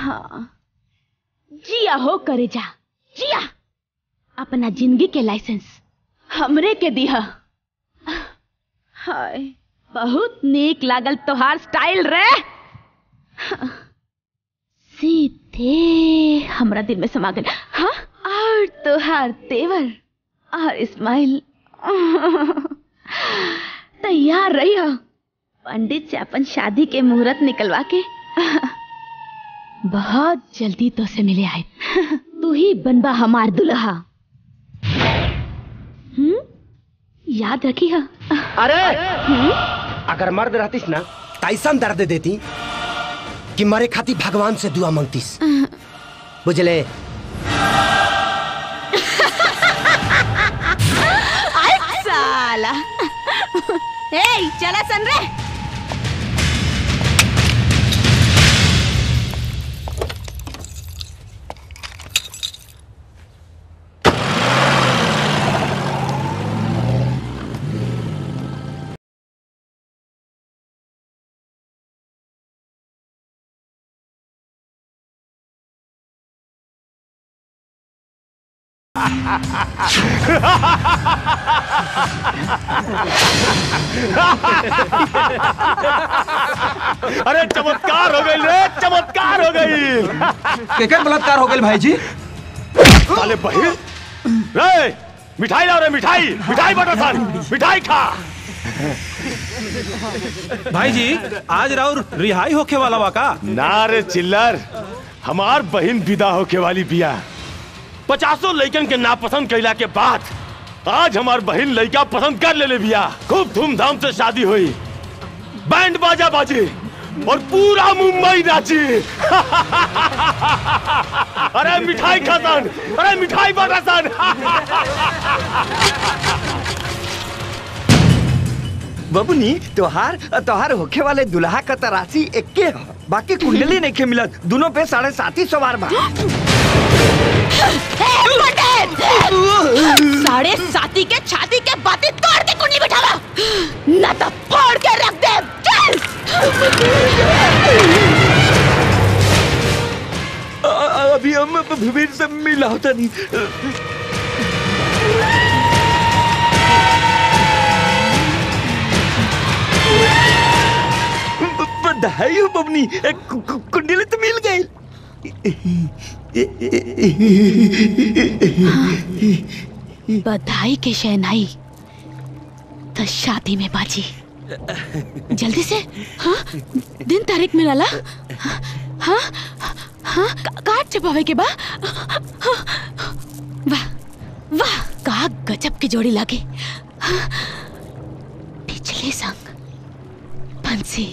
हाँ जिया हो करे जा जिया अपना जिंदगी के लाइसेंस हमरे के दिया हाय बहुत नीक लागल तोहार स्टाइल रे सीधे हमरा दिल में समा गल हाँ और तोहार तेवर और स्माइल तैयार रही हो पंडित से अपन शादी के मुहूर्त निकलवा के बहुत जल्दी तो से मिले आए तू ही बनबा हमार दुल्हा हम्म याद रखी हा अरे अगर मर्द रहतीस ना तो ऐसा दर्द देती कि मरे खाती भगवान से दुआ मांगतीस बुझले आई साला ए चला सन रे अरे चमत्कार हो गई रे चमत्कार हो गई केकर बलात्कार हो गए भाई जी साले बहिर रे मिठाई लाओ रे मिठाई मिठाई बटा सन मिठाई खा भाई जी आज राउर रिहाई होके वाला वाका ना रे चिल्लर हमार बहन विदा होके वाली बिया पचासों लड़कन के नापसंद कैला के बाद आज हमार बहन लड़का पसंद कर ले ले बिया खूब धूमधाम से शादी हुई बैंड बाजा बाजी और पूरा मुंबई नाची अरे मिठाई खासन अरे मिठाई बटा सन बबुनी तोहार तोहार होखे वाले दुल्हा का तरासी एक्के ह बाकी कुंडली नहीं के मिलत दोनों पे साढ़े सात ही सवार बा साढ़े साथी के छाती के बातें तोड़ के कुंडली बिठावा न तो फोड़ के रख दे चल अभी हम भीड़ से मिला होता नहीं ब- बधाई हो बबनी कु- कु- कुंडली तो मिल गई बधाई के शहनाई तो शादी में बाजी जल्दी से हाँ दिन तारीख में लाला हाँ हाँ का- काट छपावे के बा वाह वाह का गजब की जोड़ी लागे हाँ, पिछले संग बंसी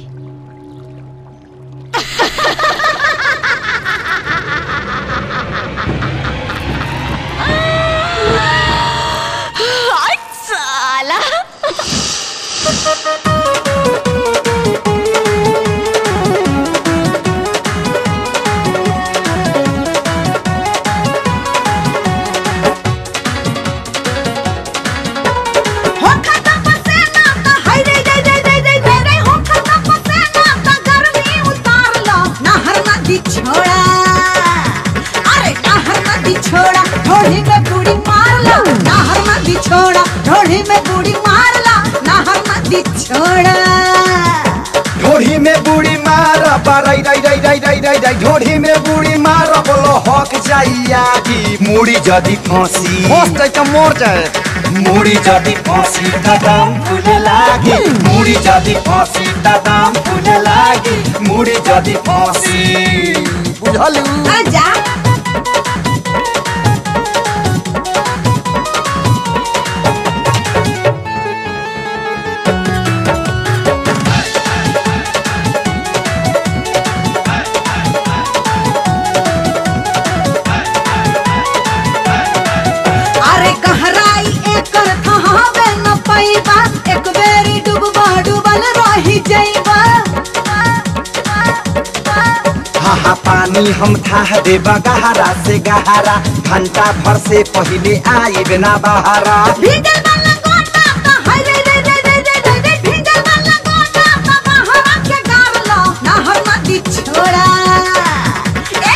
हाय साला छोड़ा अरे नहर नदी छोड़ा ढोली में बूढ़ी मार ला नहर नदी छोड़ा ढोली में बूढ़ी मार ला नहर नदी छोड़ा ढोढ़ी में बूढ़ी मार रई रई रई रई रई रई रई ढोढ़ी में बूढ़ी मार बोलो हक जाइया की मुड़ी जदी फांसी फंस जाए तो मोर जाए मुड़ी जदी फांसी दादाम फूले लागी मुड़ी जदी फांसी दादाम फूले लागी मुड़ी जदी फांसी बुझलू आजा अरे गहराई एकर कहावे न पैबा एक बेरी डूबबा डूबल रही जइबा हा हा पानी हम थाह देबा गहरा से गहरा घंटा भर से पहले आइब ना बहारा भीगल वाला गोटा त हाय रे रे रे रे रे रे रे भीगल वाला गोटा त बहरा के गार लो नहर नदी छोड़ा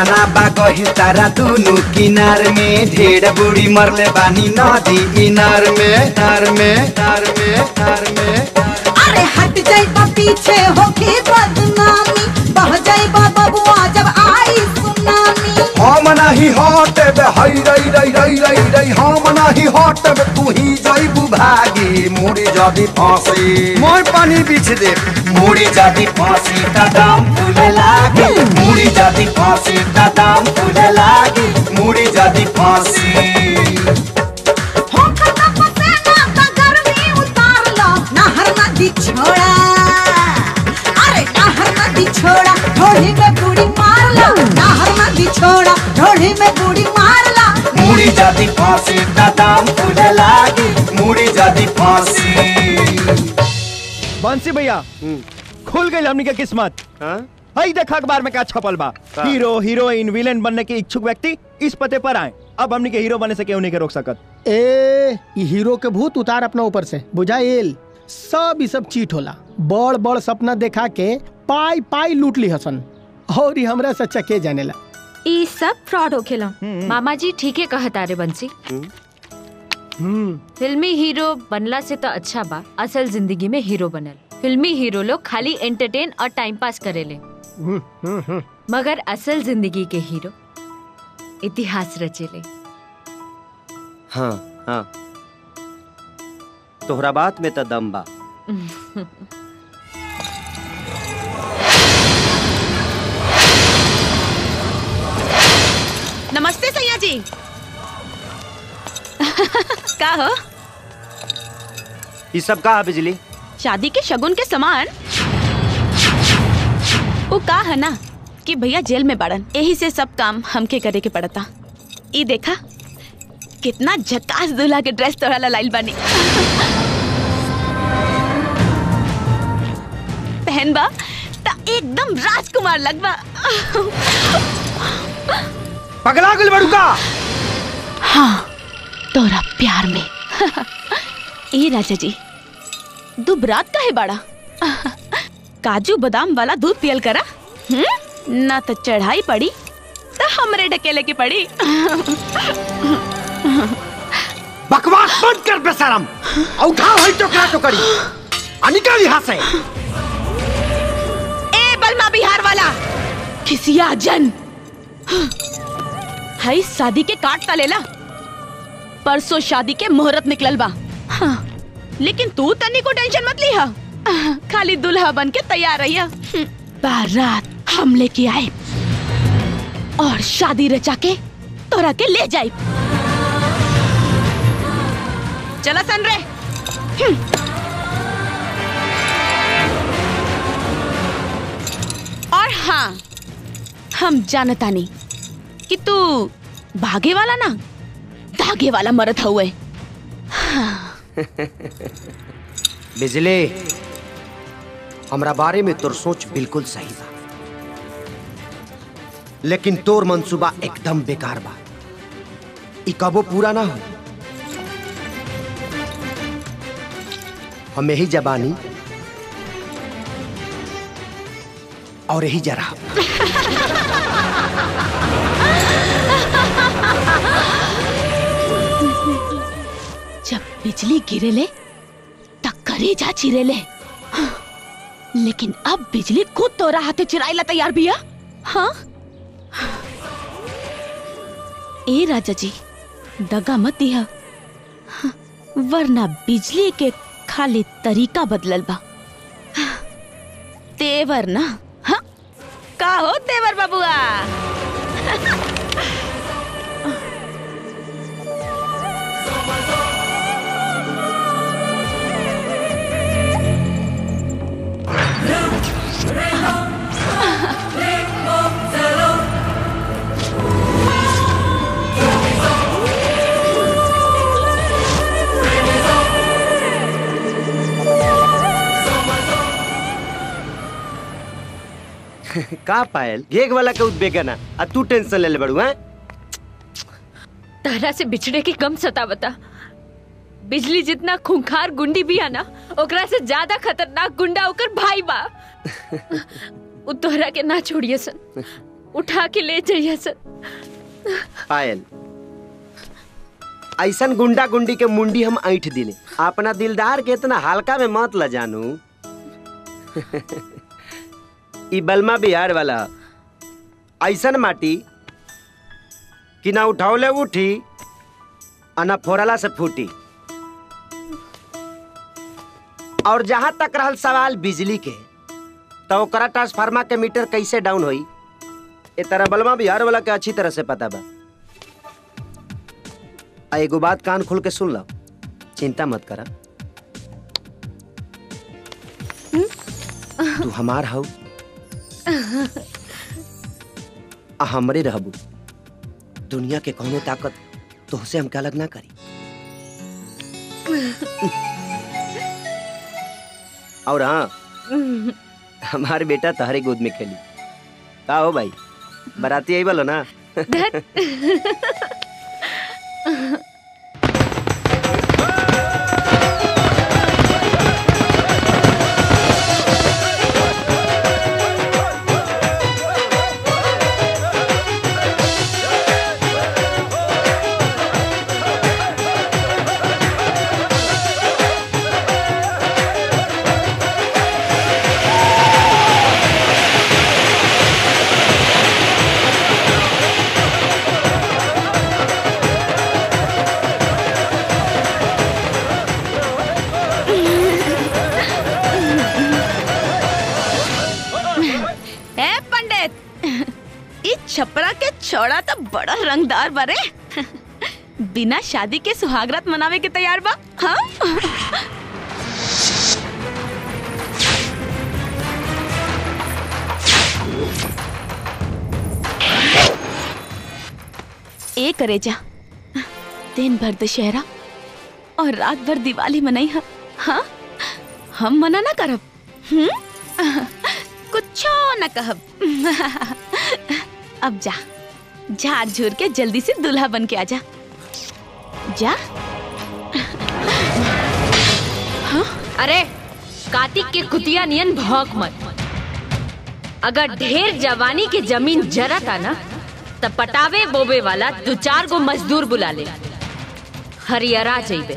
कतना बा गहिर तारा दुनु किनार में ढेर बुढ़ी मरले बानी नदी इनार में नार में नार में नार में अरे हट जाइबा पीछे होके बदनामी बह जाइबा बबुआ जब आई सुनामी हम नाही हटब हई रई रई रई रई रई हम नाही हटब तू ही जइबू भागी मुड़ी जदी फांसी मोर पानी बीच दे मुड़ी जदी फांसी त दाम फूले लागी मुड़ी जदी फांसी त दाम फूले लागी मुड़ी जदी फांसी हो खता पसेना का गर्मी उतार लो नहर नदी छोड़ा अरे नहर नदी छोड़ा ढोढ़ी में बूढ़ी मार लो नहर नदी छोड़ा ढोढ़ी में बूढ़ी मार लो मुड़ी जदी फांसी त दाम फूले लागी मुड़ी जदी फांसी बंसी भैया खुल गई हमनी के किस्मत हई देख अखबार में क्या छपल बा का? हीरो हीरोइन विलेन बनने के इच्छुक व्यक्ति इस पते पर आए अब हमनी के हीरो बनने से क्यों नहीं के रोक सकत ए ई हीरो के भूत उतार अपना ऊपर से बुझाइल सब ई सब चीट होला बड़ बड़ सपना देखा के पाई पाई लूट ली हसन और ई हमरा से चके जानेला ई सब फ्रॉड होखेला मामा जी ठीके कहता रे बंसी फिल्मी हीरो बनला से तो अच्छा बा असल जिंदगी में हीरो बनल फिल्मी हीरो लोग खाली एंटरटेन और टाइम पास करेले मगर असल जिंदगी के हीरो इतिहास रचेले हाँ हाँ तोहरा बात में तो दम बा नमस्ते सैया जी का हो ये सब का है बिजली शादी के शगुन के समान वो का है ना कि भैया जेल में बाड़न यही से सब काम हमके करे के पड़ता ई देखा कितना झकास दूल्हा के ड्रेस तोड़ा लाइल बानी पहन बा ता एकदम राजकुमार लगबा पगला गल बड़ुका हाँ तोरा प्यार में ए राजा जी दुबरात का है बड़ा काजू बादाम वाला दूध पियल करा हम्म ना तो चढ़ाई पड़ी तो हमरे ढकेले की पड़ी बकवास बंद कर बेशरम उठाओ हई टोकरा टोकरी आ निकल यहाँ से ए बलमा बिहार वाला खिसिया जन हई शादी के काट ता लेला परसों शादी के मुहूर्त निकलल बा हाँ, लेकिन तू तनी को टेंशन मत लिहा खाली दुल्हा बन के तैयार रहिया हम्म, बारात हम लेके आए और शादी रचा के तोरा के ले जाए चला सन रे हम्म। और हाँ हम जानता नहीं कि तू भागे वाला ना धागे वाला मरद हुए हाँ, बिजली हमरा बारे में तोर सोच बिल्कुल सही बा लेकिन तोर मंसूबा एकदम बेकार बा ई कबो पूरा ना हो हम यही जबानी और यही जरा जब बिजली गिरेले तब करेजा चिरेले लेकिन अब बिजली खुद तोरा हाथे चिराइला तैयार बिया हाँ ए राजा जी दगा मत दिया वरना बिजली के खाली तरीका बदलल बा तेवर ना हाँ का हो तेवर बबुआ का पायल गेग वाला के उद्बेग ना आ तू टेंशन ले ले बड़ू हैं तारा से बिछड़े की कम सता बता बिजली जितना खूंखार गुंडी भी है ना ओकरा से ज्यादा खतरनाक गुंडा ओकर भाई बा उ तोहरा के ना छोड़िए सन उठा के ले जाइए सर पायल ऐसन गुंडा गुंडी के मुंडी हम ऐठ दिले अपना दिलदार के इतना हल्का में मत ल जानू ई बलमा बिहार वाला ऐसन माटी कि ना उठौले उठी आ ना फोड़ला से फूटी और जहां तक रहल सवाल बिजली के तो ओकरा ट्रांसफार्मर के मीटर कैसे डाउन होई ए तरह बलमा बिहार वाला के अच्छी तरह से पता बा आ एगो बात कान खोल के सुन लो चिंता मत करा तू हमार हऊ आ हमरे रहबू दुनिया के कौनो ताकत तोहसे हमके अलग ना करी और हाँ हमारे बेटा तहरे गोद में खेली का हो भाई बराती आई बोलो ना ए पंडित ई छपरा के छोड़ा तो बड़ा रंगदार बारे बिना शादी के सुहागरात मनावे के तैयार बा हाँ ए करे जा दिन भर दशहरा और रात भर दिवाली मनाई हा हाँ हम मना ना करब हम्म कुछो न कहब अब जा झाड़ झूर के जल्दी से दूल्हा बन के आजा जा अरे कार्तिक के कुतिया नियन भौक मत अगर ढेर जवानी के जमीन जरता ना तब पटावे बोबे वाला दो चार गो मजदूर बुला ले हरियरा जाइबे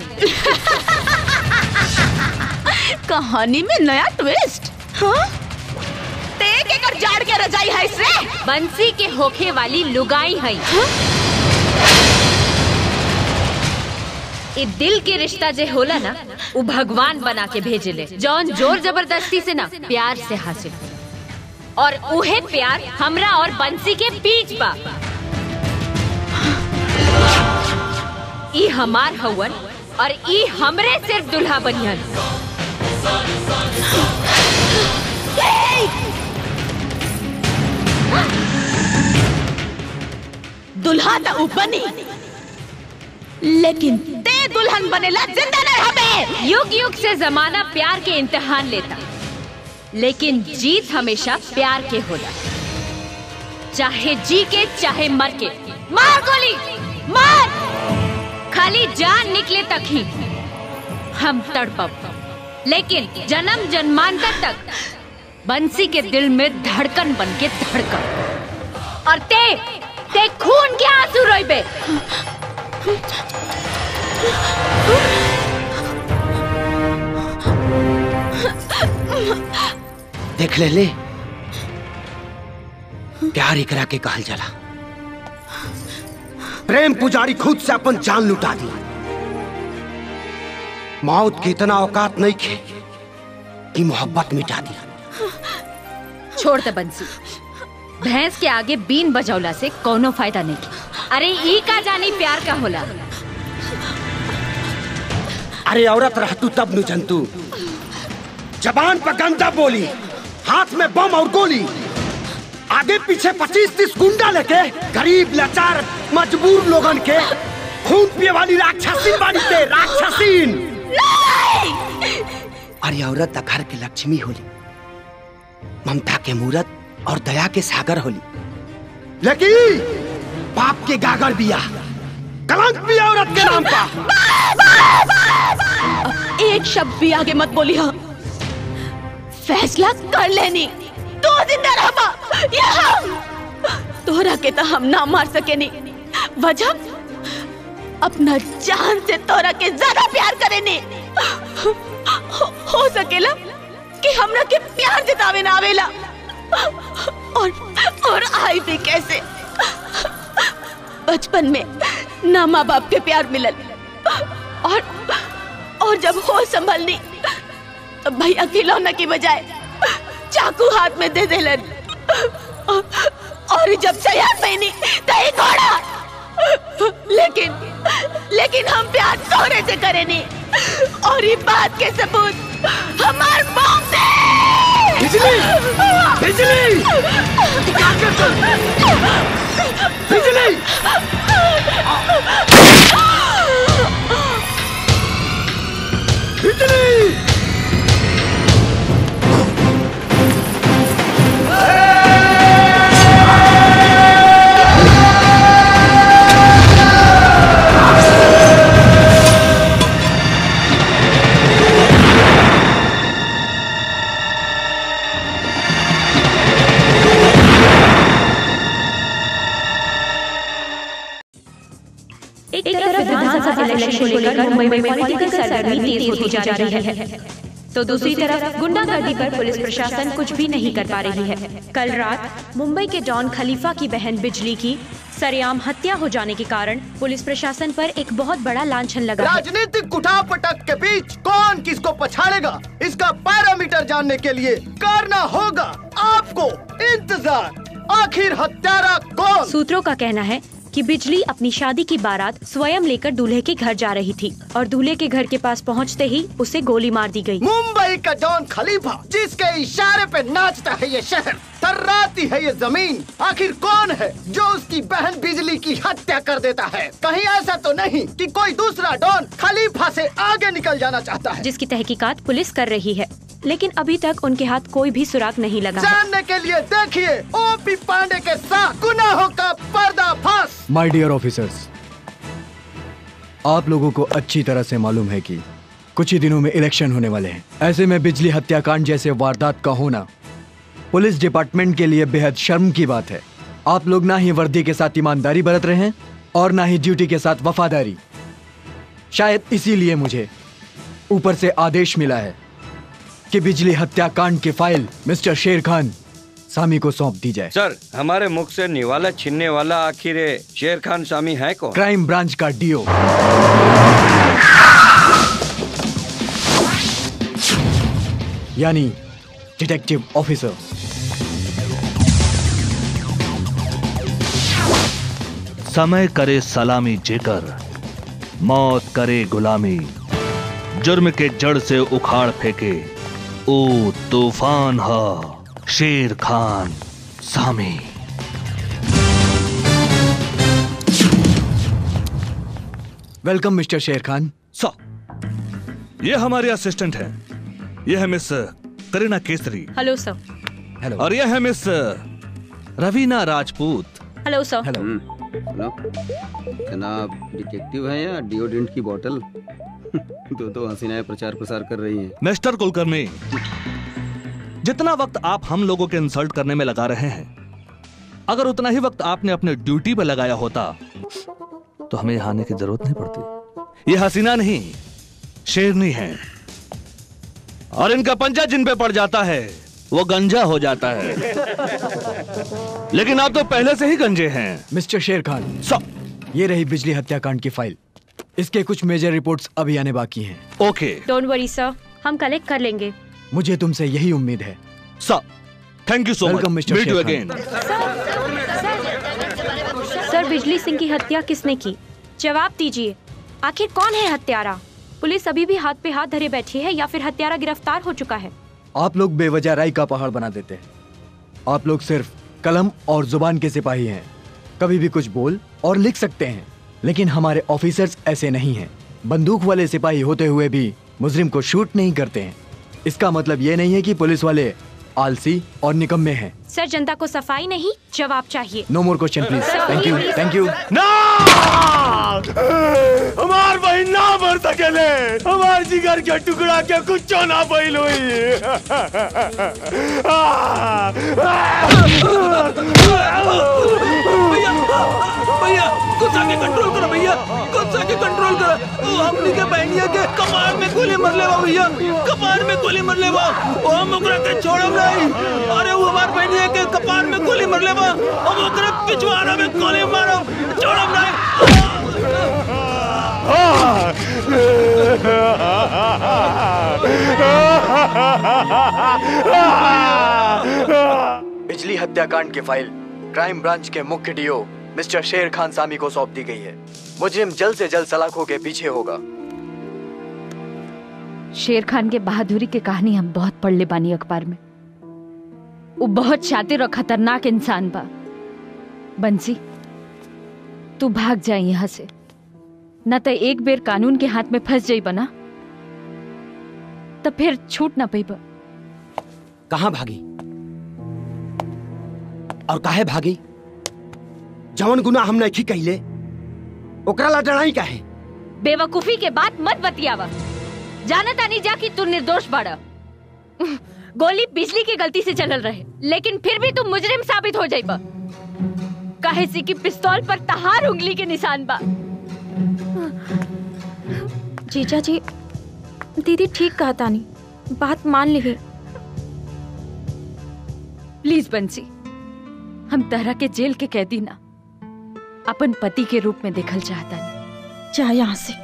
कहानी में नया ट्विस्ट हाँ ते के कर जाड़ के रजाई है इससे बंसी के होखे वाली लुगाई है ई दिल के रिश्ता जे होला ना वो भगवान बना के भेजेले जौन जोर जबरदस्ती से ना प्यार से हासिल होला। और उहे प्यार हमरा और बंसी के बीच बा ई हमार हवन और ई हमरे सिर्फ दुल्हा बनियन दुल्हा तो ऊपर नहीं लेकिन ते दुल्हन बनेला जिंदा न रहबे युग युग से जमाना प्यार के इम्तिहान लेता लेकिन जीत हमेशा प्यार के होला चाहे जी के चाहे मर के मार गोली मार खाली जान निकले तक ही हम तड़पब लेकिन जन्म जन्मांतर तक बंसी के दिल में धड़कन बन के धड़कन और ते ते खून के आंसू रोइबे देख ले ले प्यार एकरा के कहल जाला प्रेम पुजारी खुद से अपन जान लुटा दी मौत की इतना औकात नहीं खे कि मोहब्बत मिटा दी छोड़ दे बंसी भैंस के आगे बीन बजौला से कोनो फायदा नहीं अरे ई का जानी प्यार का होला अरे औरत रह तू तब नु जंतु जबान पर गंदा बोली हाथ में बम और गोली आगे पीछे पच्चीस तीस गुंडा लेके गरीब लाचार मजबूर लोगन के खून पिए वाली राक्षसी बाड़ी ते राक्षसीन अरे औरत घर के लक्ष्मी होली ममता के मूरत और दया के सागर होली लेकिन पाप के गागर बिया कलंक भी औरत के नाम का एक शब्द भी आगे मत बोली हाँ फैसला कर लेनी दो जिंदा रहबा या हम तोहरा के तो हम ना मार सके नहीं वजह अपना जान से तोरा के ज्यादा प्यार करे ने हो, हो सकेला कि हमरा के प्यार जतावे ना आवेला और और आई भी कैसे बचपन में ना माँ बाप के प्यार मिलल और और जब हो संभलनी तो भैया खिलौना की बजाय चाकू हाथ में दे देलन और जब सयार पहनी तो एक घोड़ा लेकिन लेकिन हम प्यार सोने से करे नहीं और ये बात के सबूत हमार मौत से बिजली! बिजली! बिजली! बिजली! एक तरफ विधानसभा इलेक्शन को लेकर मुंबई में पॉलिटिकल सरगर्मी तेज होती जा रही है तो दूसरी तरफ गुंडागर्दी पर पुलिस प्रशासन कुछ भी नहीं कर पा रही है कल रात मुंबई के डॉन खलीफा की बहन बिजली की सरेआम हत्या हो जाने के कारण पुलिस प्रशासन पर एक बहुत बड़ा लांछन लगा है राजनीतिक उठापटक के बीच कौन किसको पछाड़ेगा इसका पैरामीटर जानने के लिए करना होगा आपको इंतजार आखिर हत्यारा कौन सूत्रों का कहना है कि बिजली अपनी शादी की बारात स्वयं लेकर दूल्हे के घर जा रही थी और दूल्हे के घर के पास पहुंचते ही उसे गोली मार दी गई मुंबई का डॉन खलीफा जिसके इशारे पे नाचता है ये शहर थर्राती है ये जमीन आखिर कौन है जो उसकी बहन बिजली की हत्या कर देता है कहीं ऐसा तो नहीं कि कोई दूसरा डॉन खलीफा से आगे निकल जाना चाहता है जिसकी तहकीकात पुलिस कर रही है लेकिन अभी तक उनके हाथ कोई भी सुराग नहीं लगा है। जानने के लिए देखिए ओपी पांडे के साथ गुनाहों का पर्दाफाश माय डियर ऑफिसर्स आप लोगों को अच्छी तरह से मालूम है कि कुछ ही दिनों में इलेक्शन होने वाले हैं ऐसे में बिजली हत्याकांड जैसे वारदात का होना पुलिस डिपार्टमेंट के लिए बेहद शर्म की बात है आप लोग ना ही वर्दी के साथ ईमानदारी बरत रहे हैं और ना ही ड्यूटी के साथ वफादारी शायद इसीलिए मुझे ऊपर से आदेश मिला है कि बिजली हत्याकांड की फाइल मिस्टर शेर खान सामी को सौंप दी जाए सर हमारे मुख से निवाला छीनने वाला आखिर ये शेर खान सामी है कौन क्राइम ब्रांच का डीओ यानी डिटेक्टिव ऑफिसर समय करे सलामी जेकर मौत करे गुलामी जुर्म के जड़ से उखाड़ फेंके ओ तूफान हा शेर खान सामी वेलकम मिस्टर शेर खान सो ये हमारे असिस्टेंट हैं ये है miss Kareena Kesari hello sir hello और ये है miss Raveena Rajput hello sir hello hello जनाब डिटेक्टिव है या डिओडेंट की बोतल दो दो हसीनाएं प्रचार प्रसार कर रही हैं मिस्टर कुलकर्णी जितना वक्त आप हम लोगों के इंसल्ट करने में लगा रहे हैं अगर उतना ही वक्त आपने अपने ड्यूटी पे लगाया होता तो हमें यहाँ आने की जरूरत नहीं पड़ती ये हसीना नहीं शेरनी है और इनका पंजा जिन पे पड़ जाता है वो गंजा हो जाता है लेकिन आप तो पहले से ही गंजे हैं मिस्टर शेर खान सो ये रही बिजली हत्याकांड की फाइल इसके कुछ मेजर रिपोर्ट्स अभी आने बाकी हैं ओके डोंट वरी सर हम कलेक्ट कर लेंगे मुझे तुमसे यही उम्मीद है सर thank you so much Welcome, Mr. Meet you Sher again sir Bijli Singh की हत्या किसने की जवाब दीजिए आखिर कौन है हत्यारा पुलिस अभी भी हाथ पे हाथ धरे बैठी है या फिर हत्यारा गिरफ्तार हो चुका है आप लोग बेवजह राय का पहाड़ बना देते हैं आप लोग सिर्फ कलम और जुबान के सिपाही हैं कभी भी कुछ बोल और लिख सकते हैं लेकिन हमारे ऑफिसर्स ऐसे नहीं हैं बंदूक वाले सिपाही होते हुए भी मुजरिम को शूट नहीं करते हैं इसका मतलब ये नहीं है कि पुलिस वाले आलसी और निकम्मे हैं सर जनता को सफाई नहीं जवाब चाहिए no more question please thank you thank you ना हमार बहन ना मर सकेले हमार जिगर के टुकड़ा के कुछ ना बैल भैया गुस्सा के कंट्रोल करो भैया गुस्सा के कंट्रोल करो ओ हमनी के बहनिया के कपार में गोली मर लेवा भैया कपार में गोली मर लेवा ओ हम ओकरा के छोड़ब नहीं अरे वो हमार बहनिया के कपार में गोली मर लेवा हम ओकरा पिछवाड़ा में गोली मारब छोड़ब नहीं बिजली हत्याकांड की फाइल क्राइम ब्रांच के मुख्य डीओ मिस्टर शेर खान सामी को सौंप दी गई है मुजरिम जल्द से जल्द सलाखों के पीछे होगा शेर खान के बहादुरी के कहानी हम बहुत पढ़ ले बानी अखबार में वो बहुत शातिर और खतरनाक इंसान बा बंसी तू भाग जाए यहाँ से न तो एक बेर कानून के हाथ में फंस जाई बना तो फिर छूट ना पैबा कहाँ भागी और काहे भागी जवन गुना हम नहीं कहले ओकरा ला डराई काहे बेवकूफी के बात मत बतियावा जाना तानी जा कि तू निर्दोष बाड़ा गोली बिजली की गलती से चलल रहे लेकिन फिर भी तू मुजरिम साबित हो जाइबा काहे सी कि पिस्तौल पर तहार उंगली के निशान बा जीजा जी दीदी ठीक कहा तानी बात मान ली प्लीज बंसी हम तरह के जेल के कैदी ना अपन पति के रूप में देखल चाहता नहीं जा यहाँ से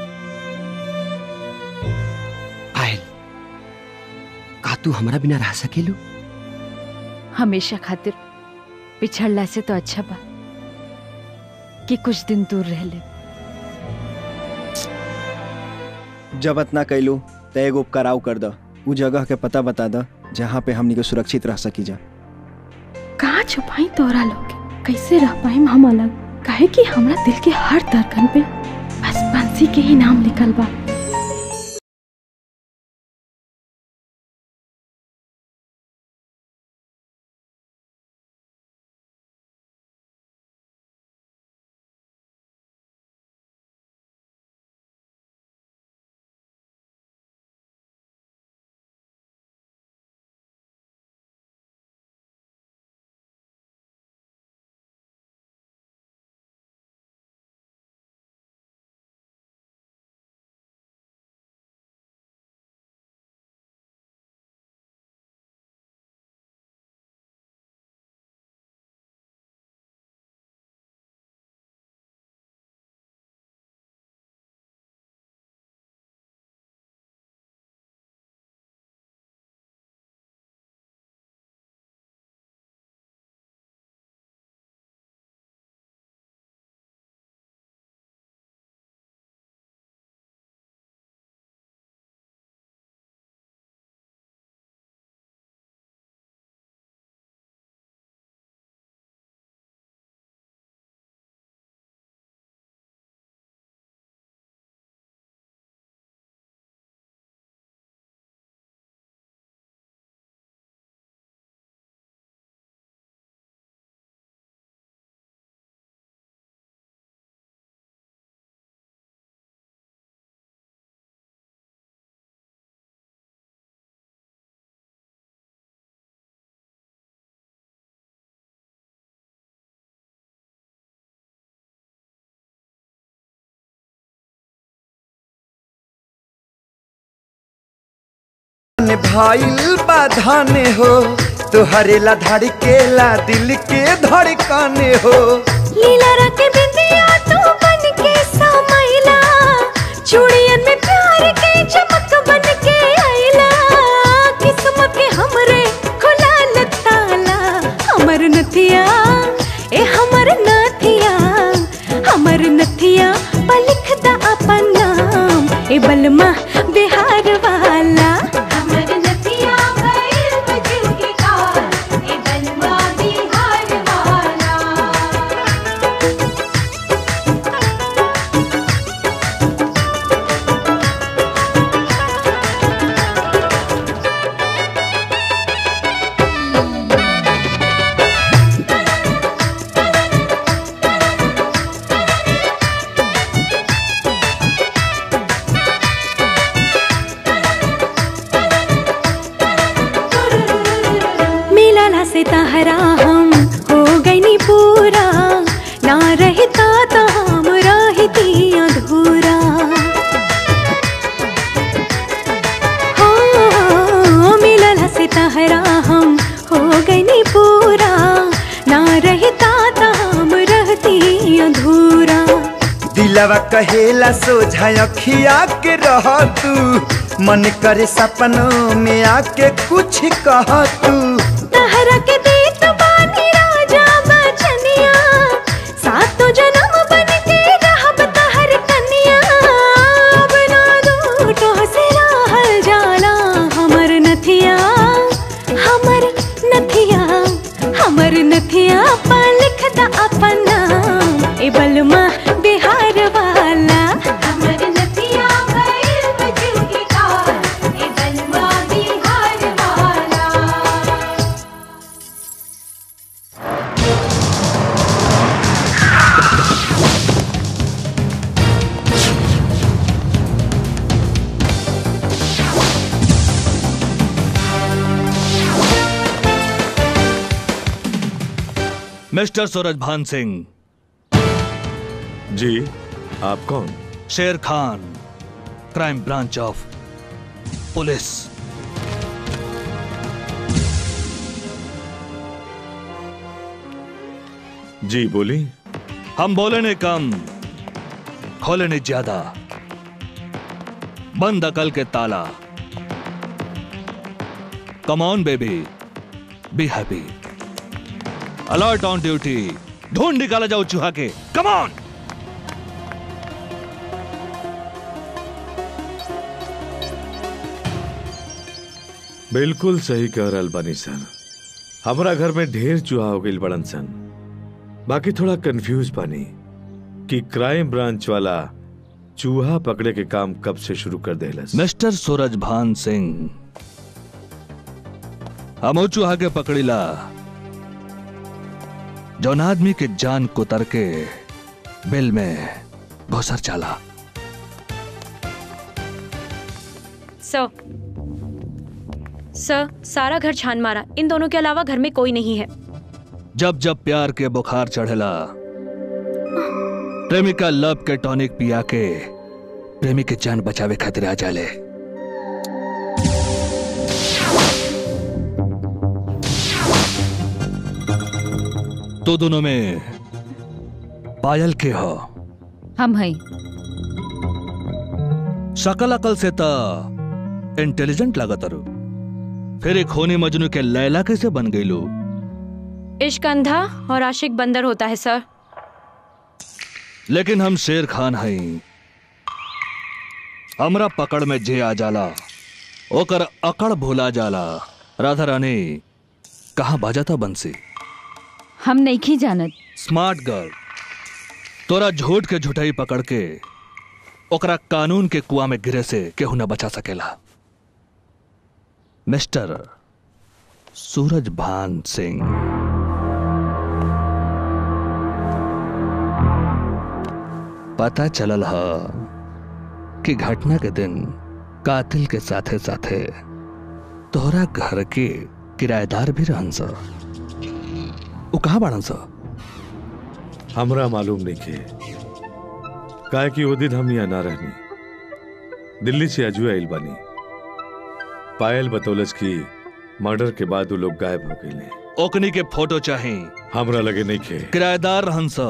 पायल का तू हमारा बिना रह सकेलू हमेशा खातिर पिछड़ला से तो अच्छा बा कि कुछ दिन दूर रह ले जब इतना कैलू तो एगो उपकाराव कर द उ जगह के पता बता द जहाँ पे हमनी के सुरक्षित रह सकी जा कहाँ छुपाई तोरा लोग के? कैसे रह पाए हम अलग काहे कि हमरा दिल के हर धड़कन पे बस बंसी के ही नाम लिखल बा भाईल बाधाने हो तुहरे ला धड़केला दिल के धड़काने हो लीला रंग बिंदिया तू बन के समाइला चूड़ियन में प्यार के चमक बन के आइला किस्मत के हमरे खुला न ताला हमर नथिया ए हमर नथिया हमर नथिया पर लिख दा अपन नाम ए बलमा बिहार वाला हमर नथिया भइल बजू के कार ए बलमा बिहार वाला से तहरा हम हो गई नी पूरा ना रहता तो हम रहती अधूरा हो मिलल से तहरा हम हो गई नी पूरा ना रहता तो हम रहती अधूरा दिलवा कहेला सोझा अखिया के रह तू मन करे सपनों में आके कुछ कह तू तहरा के देत बानी राजा बचनिया सातो जन्म बन के रहब तहर कन्या अब ना दूटो से रहल जाला हमर नथिया हमर नथिया हमर नथिया पा लिख द अपन नाम ए बलमा बिहार वाला हमर नथिया भइल बजू की कार ए बलमा बिहार वाला मिस्टर सूरज भान सिंह जी आप कौन Sher Khan crime branch of police जी बोली हम बोले ने कम खोले ने ज्यादा बंद अकल के ताला come on baby be happy alert on duty ढूंढ निकाला जाओ चूहा के कम ऑन बिल्कुल सही कह रहल बानी सर हमारा घर में ढेर चूहा हो गई बड़न सन बाकी थोड़ा कंफ्यूज बानी कि क्राइम ब्रांच वाला चूहा पकड़े के काम कब से शुरू कर देलस मिस्टर सूरज भान सिंह हम चूहा के पकड़ीला जौन आदमी के जान कुतर के बिल में घुसर चाला सर सर सारा घर छान मारा इन दोनों के अलावा घर में कोई नहीं है जब जब प्यार के बुखार चढ़ेला प्रेमिका लव के टॉनिक पिया के प्रेमी के जान बचावे खातिर आ जाले तो दोनों में पायल के हो हम हैं शकल अकल से तो इंटेलिजेंट लागत अरु फिर एक होनी मजनू के लैला कैसे बन गई लो इश्क अंधा और आशिक बंदर होता है सर लेकिन हम शेर खान हई हमरा पकड़ में जे आ जाला ओकर अकड़ भूला जाला राधा रानी कहाँ बाजाता बंसी हम नहीं की जानत स्मार्ट गर्ल तोरा झूठ के झुठाई पकड़ के ओकरा कानून के कुआ में गिरे से केहू न बचा सकेला मिस्टर सूरज भान सिंह पता चलल ह कि घटना के दिन कातिल के साथे साथे तोहरा घर के किराएदार भी रहन स उ कहाँ बाड़न स हमरा मालूम नहीं के काहे कि वो दिन हम यहाँ ना रहनी दिल्ली से अजुआ आइल बानी पायल बतौलस की मर्डर के बाद वो लोग गायब हो गए ओकनी के फोटो चाहे हमरा लगे नहीं खे किराएदार रहन स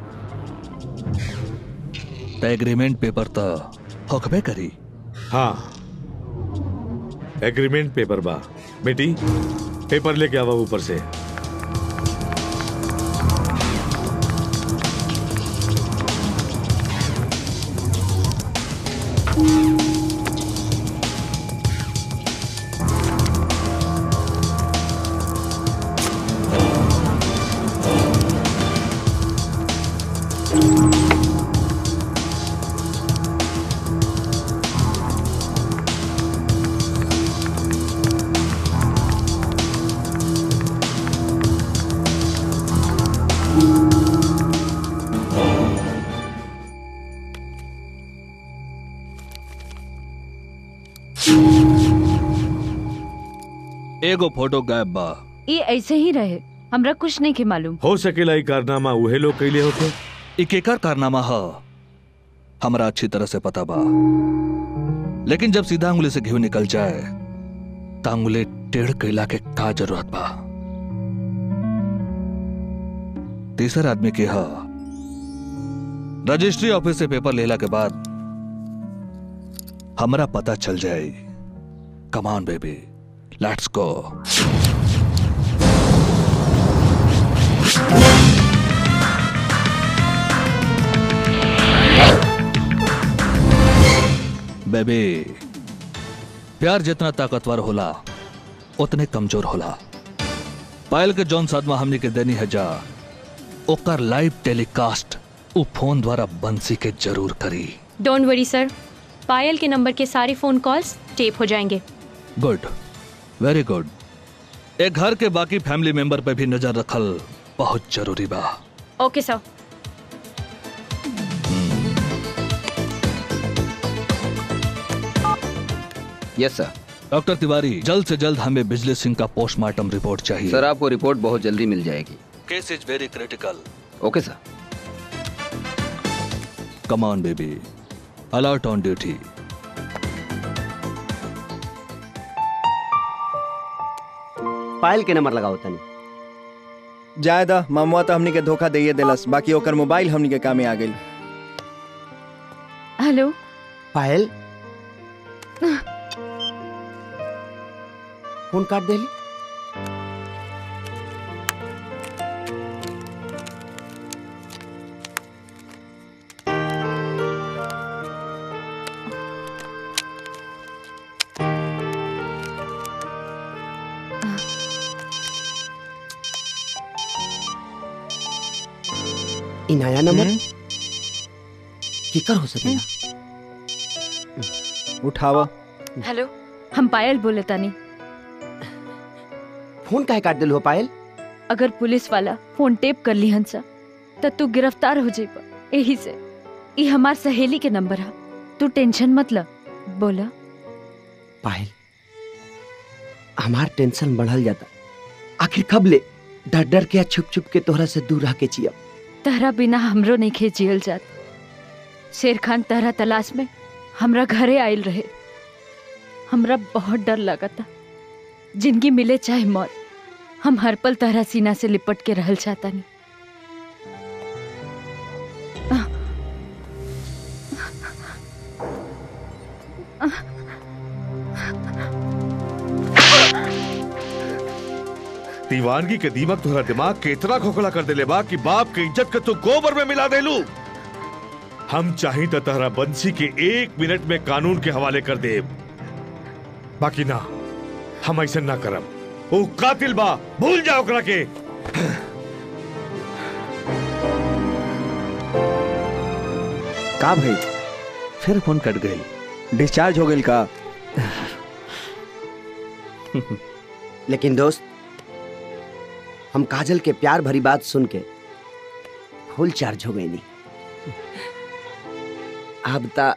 त एग्रीमेंट पेपर त होकबे करी हाँ एग्रीमेंट पेपर बा बेटी पेपर लेके आवा ऊपर से एगो फोटो गायब बा ये ऐसे ही रहे हमरा कुछ नहीं के मालूम हो सकेला ई कारनामा उहे लोग कैले होते एक एकर कारनामा ह हमरा अच्छी तरह से पता बा लेकिन जब सीधा अंगुली से घी निकल जाए त अंगुली टेढ़ कैला के का जरूरत बा तीसर आदमी के ह रजिस्ट्री ऑफिस से पेपर लेला के बाद हमरा पता चल जाए come on baby let's go baby प्यार जितना ताकतवर होला उतने कमजोर होला पायल के जौन सदमा हमनी के देनी है जा ओकर लाइव टेलीकास्ट उ फोन द्वारा बंसी के जरूर करी डोंट वरी सर पायल के नंबर के सारे फोन कॉल्स टेप हो जाएंगे गुड वेरी गुड एक घर के बाकी फैमिली मेंबर पे भी नजर रखल बहुत जरूरी बा okay sir yes sir doctor Tiwari जल्द से जल्द हमें बिजली सिंह का पोस्टमार्टम रिपोर्ट चाहिए सर आपको रिपोर्ट बहुत जल्दी मिल जाएगी case is very critical okay sir come on baby alert on duty Payal के नंबर लगाओ तनी जायदा मामुआ तो हमनी के धोखा दे दिलस बाकी ओकर मोबाइल हमनी के कामे आ गई हेलो पायल फोन काट देली ई नया नंबर केकर हो सकेला उठावा हेलो हम पायल बोले तानी फोन काहे काट दिल हो पायल अगर पुलिस वाला फोन टेप कर ली हंसा त तू गिरफ्तार हो जाइबा यही से ई हमार सहेली के नंबर है तू टेंशन मत ल बोला पायल हमार टेंशन बढ़ल जाता आखिर कब ले डर डर के या छुप छुप के तोहरा से दूर रह के जिया तहरा बिना हमरो नहीं खेजियल जात शेर खान तहरा तलाश में हमरा घरे आयल रहे हमरा बहुत डर लगता जिंदगी मिले चाहे मौत हम हर पल तहरा सीना से लिपट के रहल चाहता नहीं दीवानगी के दीमक तुम्हारा दिमाग के इतना खोखला कर देले बा कि बाप के इज्जत के तू गोबर में मिला देलू हम चाही तो तहरा बंसी के एक मिनट में कानून के हवाले कर दे बाकी ना हम ऐसा ना करब वो कातिल बा भूल जाओ ओकरा के का भाई फिर फोन कट गई डिस्चार्ज हो गई का लेकिन दोस्त हम काजल के प्यार भरी बात सुन के फुल चार्ज हो गई नहीं अब ता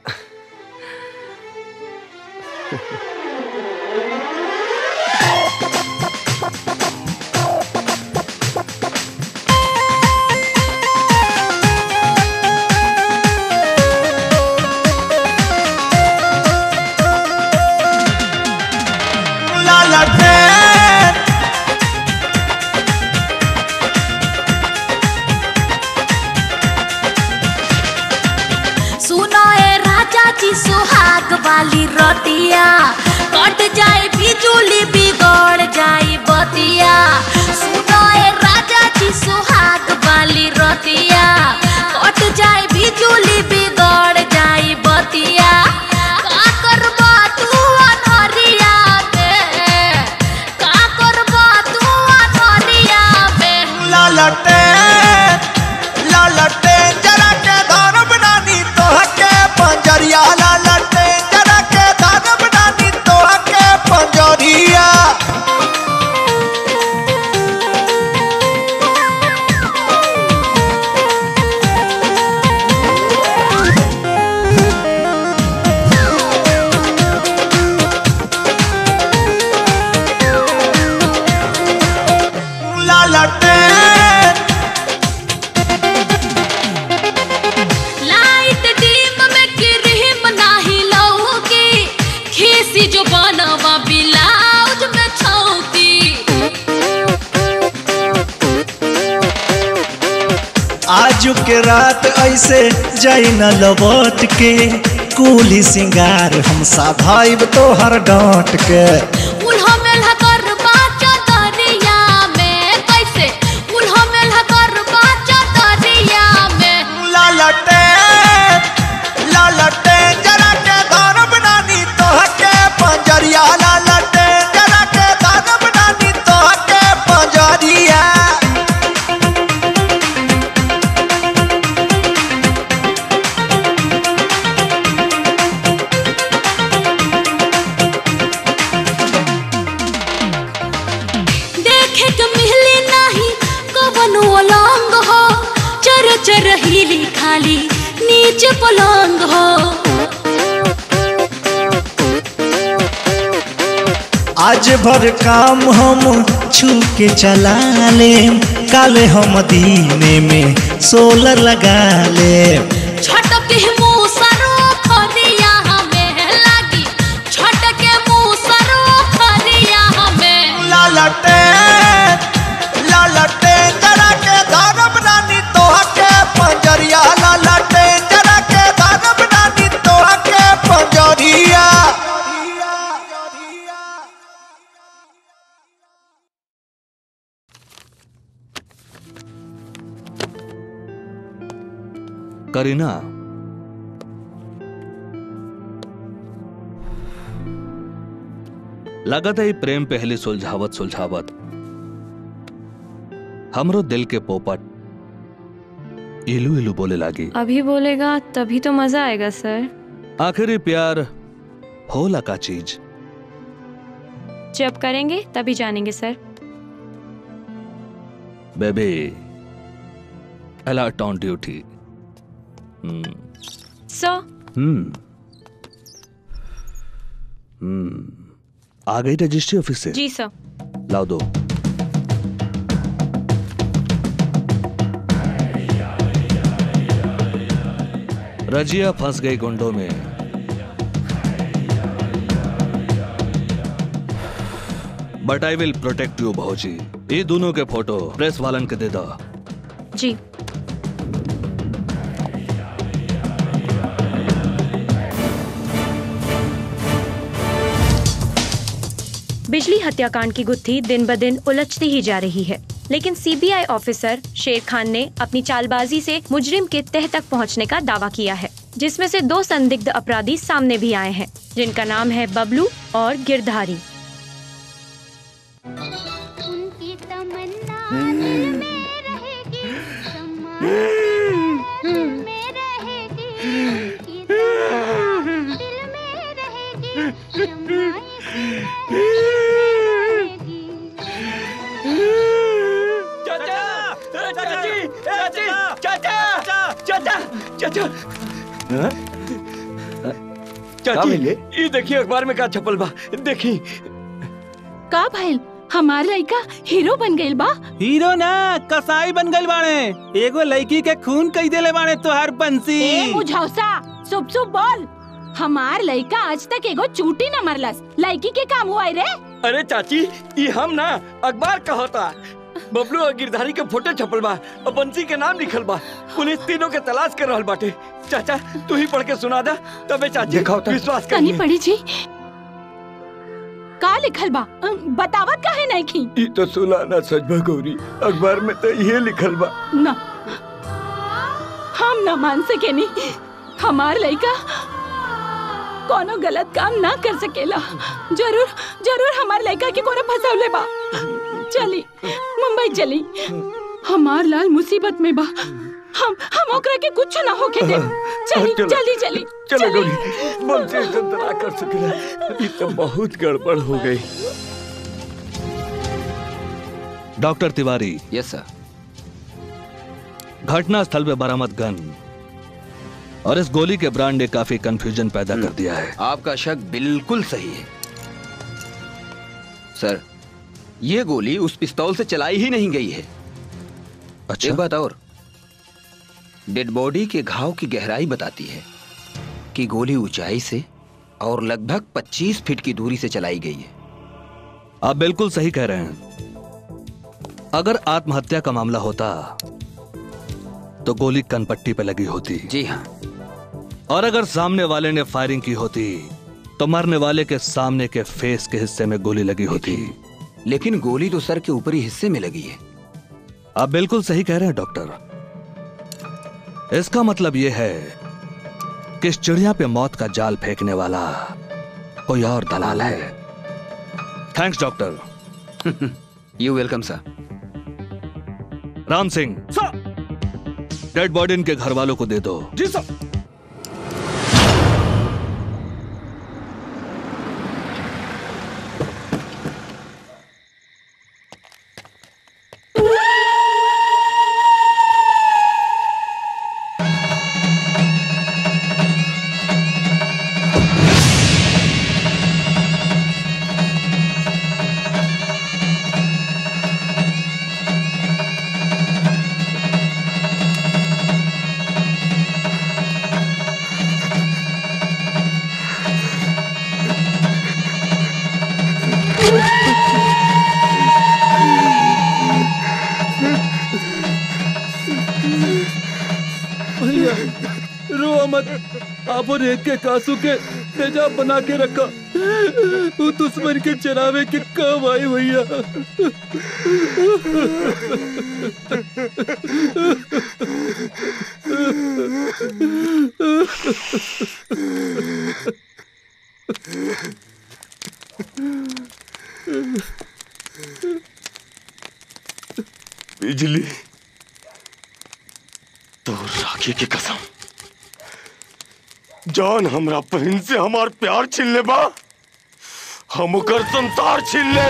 La la la सुनो ए राजा जी सुहाग वाली रतिया कट जाए बिजुली बिगड़ जाए बतिया सुनो ए राजा जी सुहाग वाली रतिया कट जाए बिजुली बिगड़ जाए बतिया का करबा तू अनहरिया में का करबा तू अनहरिया में लालटे लालटे जरा के धान बनानी तोहके पंजरिया लालटे जरा के धान बनानी तोहके पंजरिया आज के रात ऐसे जाई न लौट के कुली सिंगार हम साधाइब तोहर डांट के उल्हा मेल्हा कर बाचा दरिया में कैसे उल्हा मेल्हा कर बाचा दरिया में लालटे लालटे जरा के धरब नानी तोहके पंजरिया लालटे जरा के धरब नानी तोहके पंजरिया देखे के मिहली नाही कवनो अलंग हो चर चर हिली खाली नीचे पलंग हो आज भर काम हम छू के चला लेम काले हम दीने में सोलर लगा लेम छटक मुँह सरो खरिया हमें लागी छटक मुँह सरो खरिया हमें लालटे लालटे जरा के धरब नानी तोहके पंजरिया लालटे जरा के धरब नानी तोहके पंजरिया करीना लगत है ई प्रेम पहले सुलझावत सुलझावत हमरो दिल के पोपट इलू इलू बोले लागी अभी बोलेगा तभी तो मजा आएगा सर आखिरी प्यार होला का चीज जब करेंगे तभी जानेंगे sir baby alert on duty so hmm hmm आ गई रजिस्ट्री ऑफिस से जी सर लाओ दो रजिया फंस गई गुंडों में but I will protect you भौजी ये दोनों के फोटो प्रेस वालन के दे दो जी बिजली हत्याकांड की गुत्थी दिन ब दिन उलझती ही जा रही है लेकिन सीबीआई ऑफिसर शेर खान ने अपनी चालबाजी से मुजरिम के तह तक पहुंचने का दावा किया है जिसमें से दो संदिग्ध अपराधी सामने भी आए हैं जिनका नाम है बबलू और गिरधारी उनकी तमन्ना दिल में रहेगी शम्मा दिल में रहेगी उनकी तमन्ना दिल में रहेगी शम्मा चाची चाची चाचा चाचा चाचा चाची ये देखिए अखबार में का छपल बा देखी का भइल हमार लड़का हीरो बन गइल बा हीरो ना कसाई बन गइल बाणे एगो लड़की के खून कई देले बाणे तोहार बंसी ए मुझौसा सुप सुप बोल हमार लड़का आज तक एगो चूटी न मरलस लड़की के काम हुआ रे अरे चाची ये हम ना अखबार कहता बबलू और गिरधारी के फोटो छपल बा और बंसी के नाम लिखल बा पुलिस तीनों के तलाश कर रहल बाटे चाचा तू ही पढ़ के सुना दा तबे चाची विश्वास कनी कर पड़ी जी का लिखल बा अम, बतावत काहे नहीं की ये तो सुला ना सच बा गौरी अखबार में तो ये लिखल बा ना हम न मान सके नहीं हमार लड़का कोनो गलत काम ना कर सकेला जरूर जरूर हमार लड़का के कोनो फंसावले बा चली मुंबई चली हमार लाल मुसीबत में बा हम हम ओकरा के कुछ ना होके दे चली चलो। चली चली चलो चली। गौरी बंसी से ना कर सकेला ये तो बहुत गड़बड़ हो गई डॉक्टर तिवारी यस सर घटना स्थल पे बरामद गन और इस गोली के ब्रांड ने काफी कंफ्यूजन पैदा कर दिया है आपका शक बिल्कुल सही है सर ये गोली उस पिस्तौल से चलाई ही नहीं गई है अच्छा? एक बात और डेड बॉडी के घाव की गहराई बताती है कि गोली ऊंचाई से और लगभग 25 फीट की दूरी से चलाई गई है आप बिल्कुल सही कह रहे हैं अगर आत्महत्या का मामला होता तो गोली कनपट्टी पे लगी होती जी हाँ और अगर सामने वाले ने फायरिंग की होती तो मरने वाले के सामने के फेस के हिस्से में गोली लगी होती लेकिन गोली तो सर के ऊपरी हिस्से में लगी है आप बिल्कुल सही कह रहे हैं डॉक्टर इसका मतलब यह है कि इस चिड़िया पे मौत का जाल फेंकने वाला कोई और दलाल है thanks doctor you welcome sir Ram Singh dead body इनके घर वालों को दे दो जी सर भैया रो मत आपन एक के कासू के तेजाब बना के रखा वो दुश्मन के चरावे के काम आई भैया बिजली तो राखी की कसम जान हमरा बहन से हमार प्यार छीन ले बा हम ओकर संसार छीन ले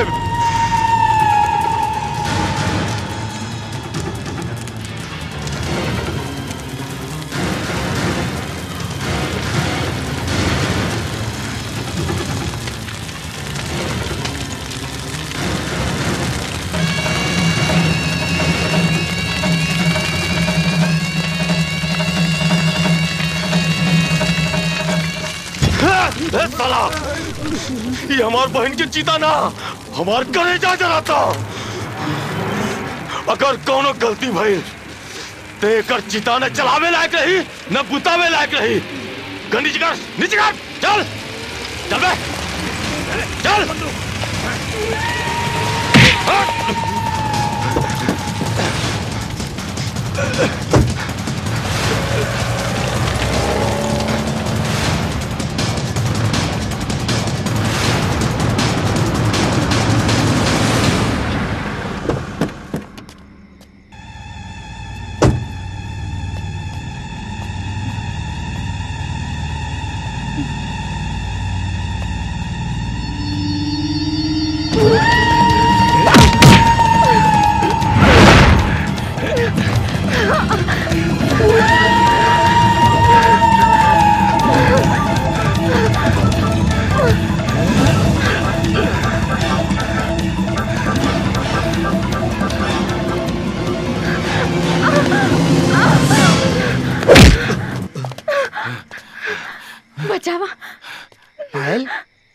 ए साला ये हमार बहन की चीता ना हमार कलेजा जलाता अगर कोनो गलती भइल ते एकर चिता न चलावे लायक रही न बुतावे लायक रही गंदी कर नीचे कर चल चल बे चल बचावा पायल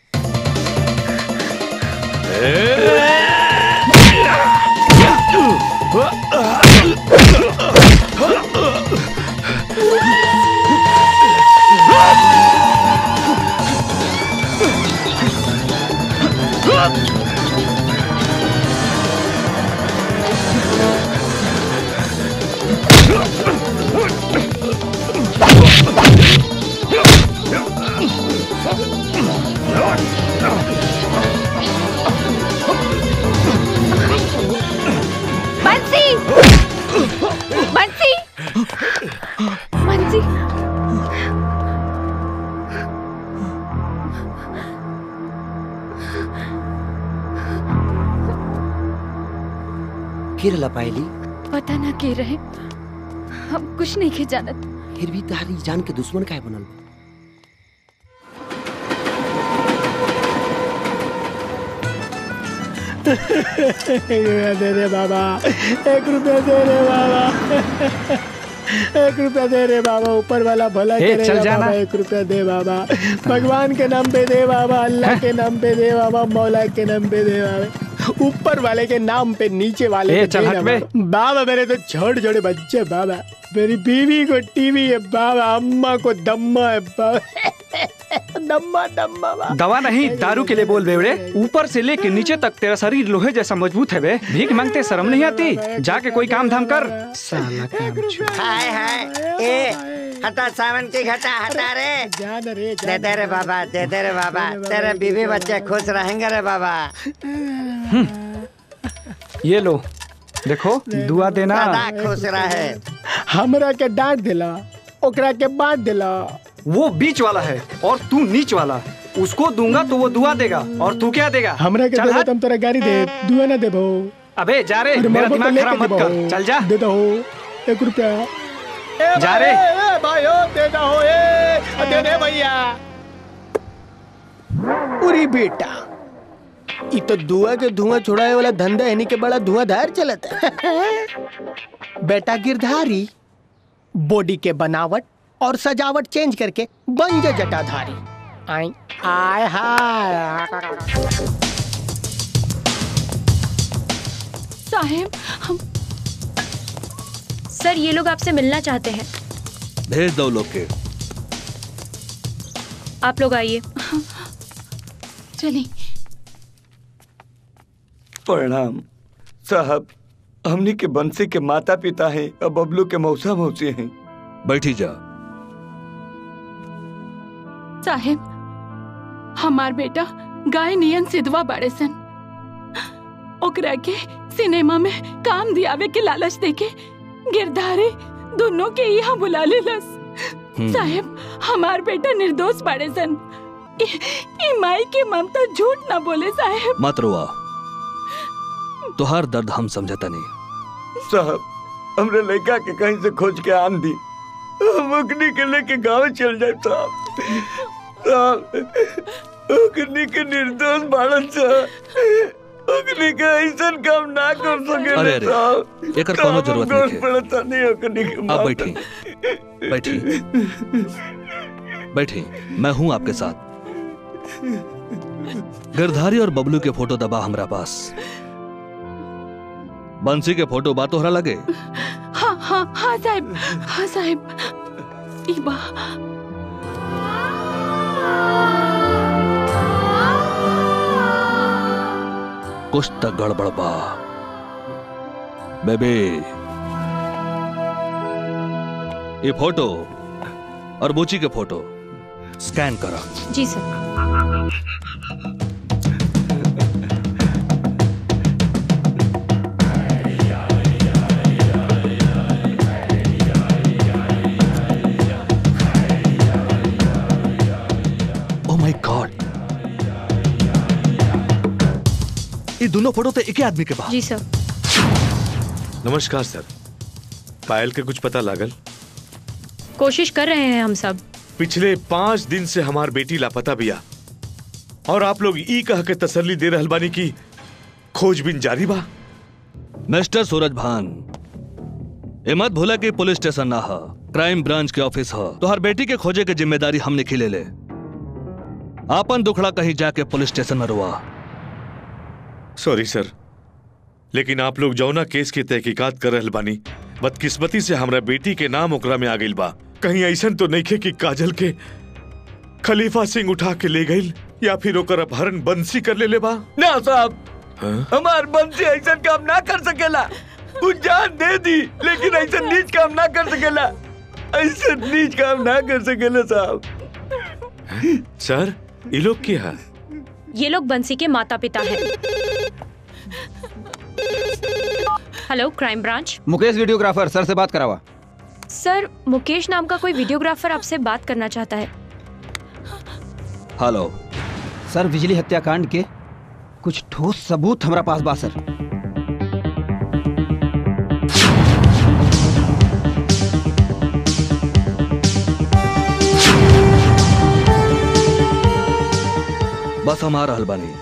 बंसी बंसी बंसी फिर लपायली पता ना के रहे हम कुछ नहीं के जानत फिर भी तारी जान के दुश्मन काहे बनल बा? एक रुपया दे दे बाबा एक रुपया दे दे बाबा एक रुपया दे रे बाबा ऊपर वाला भला ए, करेगा चल जाना। बाबा एक रुपया दे बाबा भगवान के नाम पे दे बाबा अल्लाह के नाम पे दे बाबा मौला के नाम पे दे बाबा ऊपर वाले के नाम पे नीचे वाले ए, को चल देना हट बे। बाबा। बाबा मेरे तो छोटे छोटे बच्चे बाबा मेरी बीवी को टीवी है बाबा अम्मा को दम्मा है बाबा दम्मा दम्मा बाबा दवा नहीं दारू के लिए बोल बेवड़े ऊपर से लेके नीचे तक तेरा शरीर लोहे जैसा मजबूत है बे भीख मांगते शर्म नहीं आती जाके कोई काम धाम कर साला काम हाय हाय ए हटा सावन की घटा हटा रे दे दे रे बाबा दे दे रे बाबा तेरे बीवी बच्चे खुश रहेंगे रे बाबा ये लो देखो दुआ देना सदा खुश रहे हमरा के डांट दिला ओकरा के बांट दिला वो बीच वाला है और तू नीच वाला उसको दूंगा तो वो दुआ देगा और तू क्या देगा हमरा के चल देबो हट। तुम तोरा गाड़ी दे दुआ ना देबो अबे जा रे अरे मेरा मामा को दिमाग लेके खराब मत देबो। कर चल जा दे दो एक रुपया ए जा भाई, रे। ए भाई ओ दे दो ए दे दे भैया उरी बेटा ई तो दुआ के धुआं छुड़ाए वाला धंधा है के बड़ा धुआंधार चलता है बेटा गिरधारी बॉडी के बनावट और सजावट चेंज करके बन जा जटाधारी आई आय हाय साहेब हम सर ये लोग आपसे मिलना चाहते हैं भेज दो लोग के आप लोग आइए चलिए प्रणाम साहब हमनी के बंसी के माता पिता हैं और बबलू के मौसा मौसी हैं बैठी जा साहेब हमार बेटा गाय नियन सिधवा बाड़े सन ओकरा के सिनेमा में काम दियावे के लालच देके गिरधारी दोनों के यहाँ बुला लेलस हम्म। साहेब हमार बेटा निर्दोष बाड़े सन ई ई माई के ममता झूठ ना बोले साहेब मत रोआ तुहार दर्द हम समझता नहीं साहब हमरे लड़का के कहीं से खोज के आन दी हम ओकनी के लेके गांव चल जाए साहब साहब ओकनी के निर्दोष बाड़न साहब ओकनी के ऐसा काम ना कर सके अरे, अरे, साहब एकर कोनो जरूरत नहीं है। पड़ता नहीं ओकनी के अब माता। बैठी बैठी बैठी मैं हूं आपके साथ गिरधारी और बबलू के फोटो दबा हमरा पास बंसी के फोटो बा तोहरा लगे हाँ हाँ हाँ साहेब हाँ साहेब ई बा कुछ तक गड़बड़ बा बेबे ये फोटो और बुची के फोटो स्कैन करा जी सर ओ माय गॉड ये दोनों फोटो तो एक ही आदमी के पास जी सर नमस्कार सर पायल के कुछ पता लागल कोशिश कर रहे हैं हम सब पिछले पांच दिन से हमार बेटी लापता बिया और आप लोग ई कह के तसल्ली दे रहल बानी की खोजबीन जारी बा मिस्टर सूरज भान ये मत भूला कि पुलिस स्टेशन ना हा क्राइम ब्रांच के ऑफिस हा तो हर बेटी के खोजे के जिम्मेदारी हमने खिले ले आपन दुखड़ा कहीं जाके पुलिस स्टेशन में रुआ सॉरी सर लेकिन आप लोग जौना केस की तहकीकात कर रहल बानी बदकिस्मती से हमरा बेटी के नाम ओकरा में आ गइल बा कहीं ऐसन तो नहीं कि काजल के खलीफा सिंह उठा के ले गइल या फिर ओकर अपहरण बंसी कर ले ले बा ना साहब हाँ? हमार बंसी ऐसा काम ना कर सकेला उ जान दे दी लेकिन ऐसा नीच काम ना कर सकेला ऐसा नीच काम ना कर सकेला साहब सर ये लोग क्या है ये लोग बंसी के माता पिता हैं hello crime branch Mukesh videographer sir से बात करावा सर मुकेश नाम का कोई वीडियोग्राफर आपसे बात करना चाहता है हेलो सर बिजली हत्याकांड के कुछ ठोस सबूत हमारा पास बा सर बस हम आ रहल बानी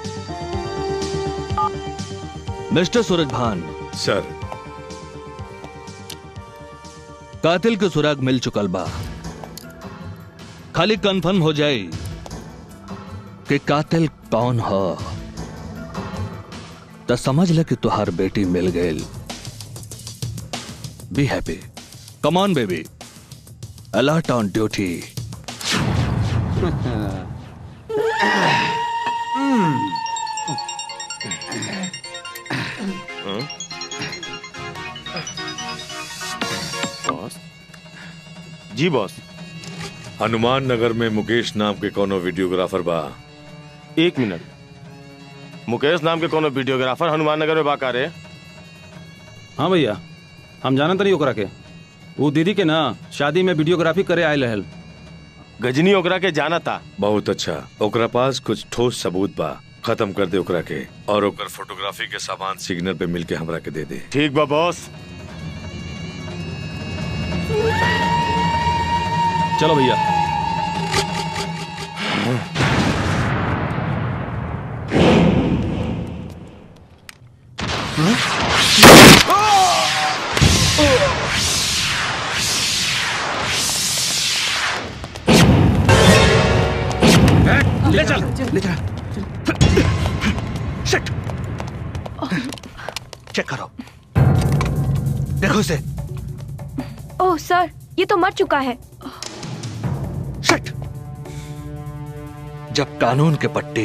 मिस्टर सूरज भान सर कातिल के सुराग मिल चुकल बा खाली कंफर्म हो जाए कि कातिल कौन है तो समझ ले कि तुहार बेटी मिल गई be happy come on baby alert on duty boss जी बॉस हनुमान नगर में मुकेश नाम के कोनो वीडियोग्राफर बा एक मिनट मुकेश नाम के कोनो वीडियोग्राफर हनुमान नगर में बाका रे हाँ भैया हम जानत नहीं ओकरा के वो दीदी के ना शादी में वीडियोग्राफी करे आयल रहल गजनी ओकरा के जाना था बहुत अच्छा ओकरा पास कुछ ठोस सबूत बा खत्म कर दे ओकरा के और ओकर फोटोग्राफी के सामान सिग्नल पे मिलके हमरा के दे दे ठीक बा बॉस चलो भैया ले चल ले चल शिट चेक करो देखो इसे ओह सर ये तो मर चुका है शिट जब कानून के पट्टी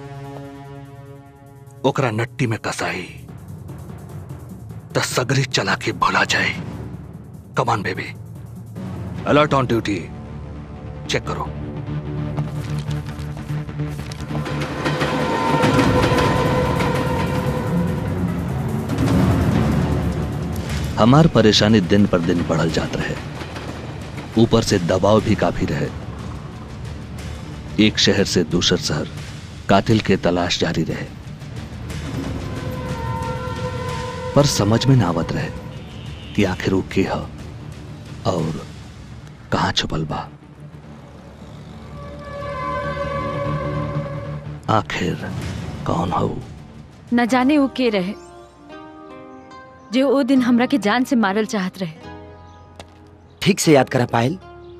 ओकरा नट्टी में कसाई त सगरी चला के भुला जाए come on baby alert on duty check करो हमार परेशानी दिन पर दिन बढ़ल जात रहे ऊपर से दबाव भी काफी रहे एक शहर से दूसर शहर कातिल के तलाश जारी रहे पर समझ में ना आवत रहे कि आखिर वो के ह और कहाँ छुपल बा आखिर कौन हो न जाने वो के रहे जो वो दिन हमरा के जान से मारल चाहत रहे ठीक से याद करा पायल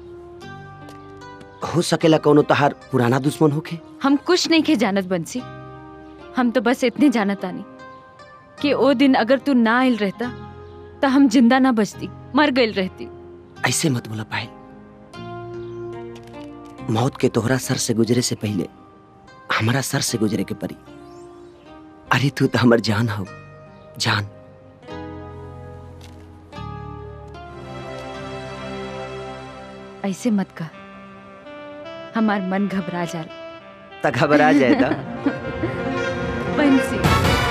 हो सकेला कोनो तहार पुराना दुश्मन होके हम कुछ नहीं के जानत बंसी हम तो बस इतने जानत आनी कि वो दिन अगर तू ना आयल रहता तो हम जिंदा ना बचती मर गई रहती ऐसे मत बोला पायल मौत के तोहरा सर से गुजरे से पहले हमारा सर से गुजरे के परी अरे तू तो हमर जान हो जान ऐसे मत कह हमार मन घबरा जाल त घबरा जाएगा बंसी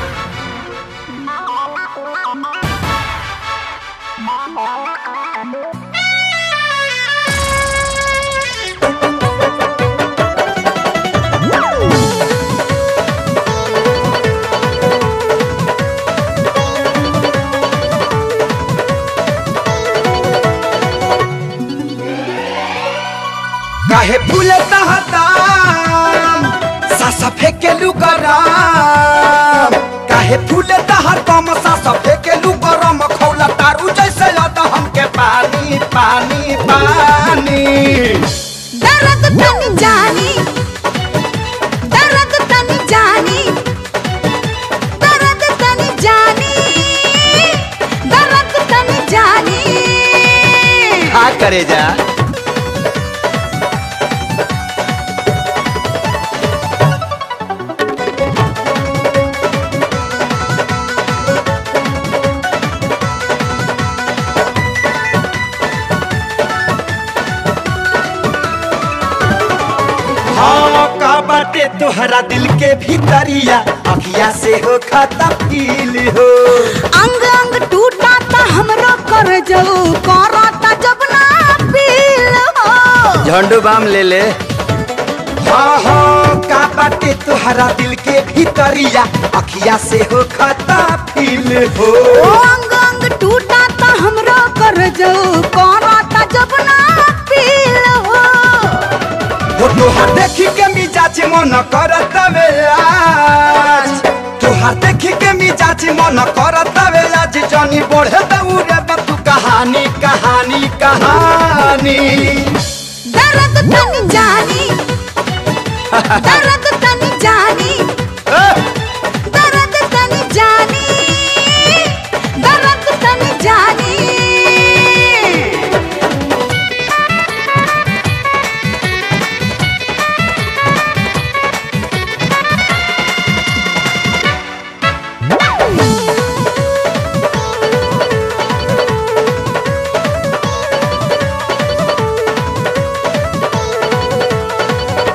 काहे फूले तहताम सासा फेके लुकराम काहे फूले तहर कम सासा फेके लुकराम खौला तारू जैसे याद हमके पानी पानी पानी दर्द तनी जानी दर्द तनी जानी दर्द तनी जानी दर्द तनी जानी हाँ करे जा हाँ का बाटे तोहरा दिल के भीतरिया अखिया से हो खाता फील हो अंग अंग टूटा ता हमरो कर जाऊ करता जब ना पील हो झंडू बाम ले ले हाँ हाँ का बाटे तोहरा दिल के भीतरिया अखिया से हो खाता फील हो ओ अंग अंग टूटा ता हमरो कर जाऊ करता जब ना पील हो वो तोहार देखी के मिजाज मन करत आज तोहार देखी के मिजाज मन करत आज जनी बढ़े दौड़े तू कहानी कहानी कहानी दर्द तनी जानी दर्द तनी जानी दर्द तनी जानी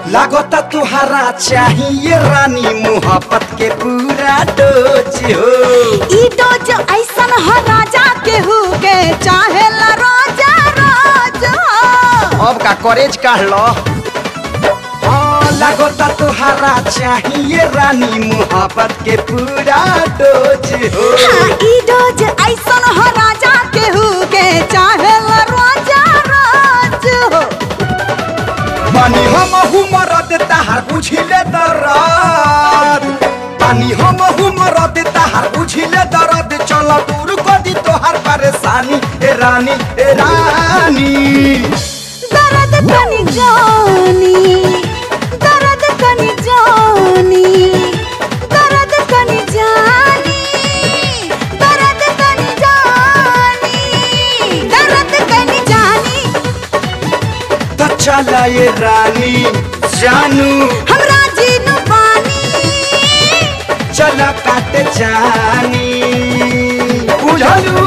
लागता तुहरा चाहिए रानी मोहब्बत के पूरा डोज हो ई डोज ऐसन हो राजा केहू के चाहे ला रोजा रोज हो अब का कॉलेज काढ़ लो हाँ, लागता तुहरा चाहिए रानी मोहब्बत के पूरा डोज हो हाँ, ई डोज ऐसन हो राजा केहू के चाहे ला रोजा रोज हो पानी हम मरद तहार बुझिले दरद पानी हम मरद तहार बुझिले दरद चल दूर कर दी तोहार परेशानी ए रानी ए रानी दर्द कनी जानी दर्द कनी जानी दर्द कनी जानी दर्द कनी जानी दर्द कनी जानी तो चला ये रानी जानू हमरा जीनु पानी चला काटे जानी बुझलू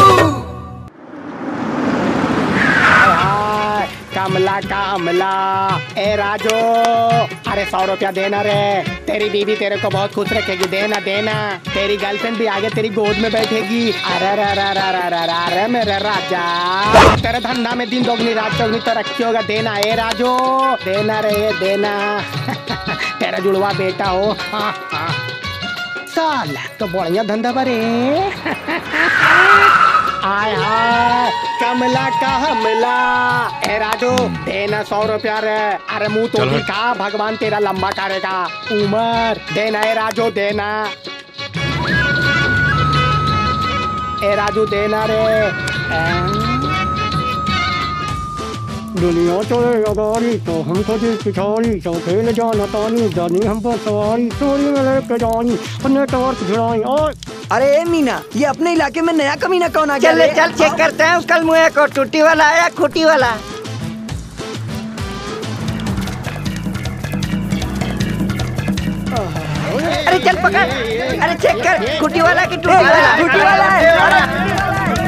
कमला कमला ए राजो अरे सौ रुपया देना रे तेरी बीवी तेरे को बहुत खुश रखेगी देना देना तेरी गर्लफ्रेंड भी आगे तेरी गोद में बैठेगी अरे अरे अरे अरे अरे अरे अरे अरे मेरे राजा तेरे धंधा में दिन दोगनी रात चौगनी तरक्की होगा देना ए राजो देना रे देना तेरा जुड़वा बेटा हो हाँ हाँ साल तो बढ़िया धंधा बरे आय हाय कमला का हमला ए राजू देना सौ रुपया रे अरे मुंह तो चल भी हट। का भगवान तेरा लंबा करेगा उमर देना ए राजू देना ए राजू देना रे दुनिया तो अगारी तो हमको दिल पिछाड़ी तो खेल जाना तानी जानी हम पर सवारी चोरी में लेके जानी अपने टॉर्च भिड़ाई और अरे ए मीना ये अपने इलाके में नया कमीना कौन आ गया चल रे? चल चेक करते हैं कल मुँह को टूटी वाला आया खूटी वाला अरे चल पकड़ अरे चेक कर खूटी वाला की टूटी वाला खूटी वाला है।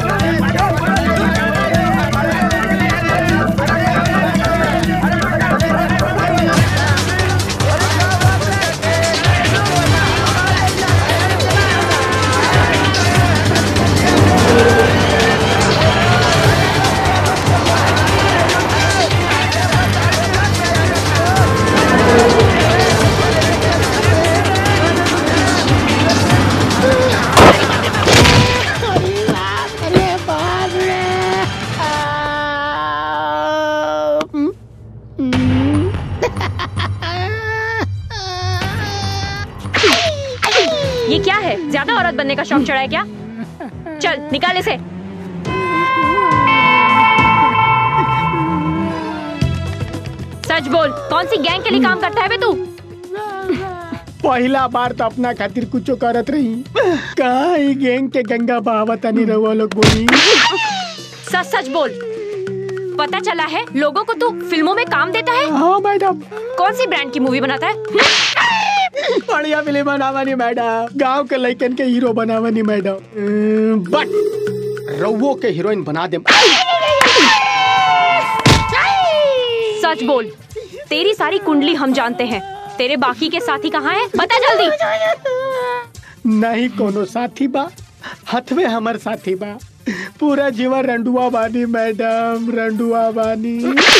अरे बाप रे ये क्या है ज्यादा औरत बनने का शौक चढ़ा है क्या चल निकाल इसे सच बोल कौन सी गैंग के लिए काम करता है बे तू पहला बार तो अपना खातिर कुछ करत रही कहा ही गैंग के गंगा बहावता नहीं रहुआ लोग बोली सच सच बोल पता चला है लोगों को तू फिल्मों में काम देता है हाँ मैडम कौन सी ब्रांड की मूवी बनाता है बढ़िया फिल्म बनावनी मैडम गांव के लड़कन के हीरो बनावनी मैडम बट रउओ के हीरोइन बना दे सच बोल तेरी सारी कुंडली हम जानते हैं तेरे बाकी के साथी कहाँ हैं बता जल्दी नहीं कोनो साथी बा हथवे हमर साथी बा पूरा जीवन रंडुआ बानी मैडम रंडुआ बानी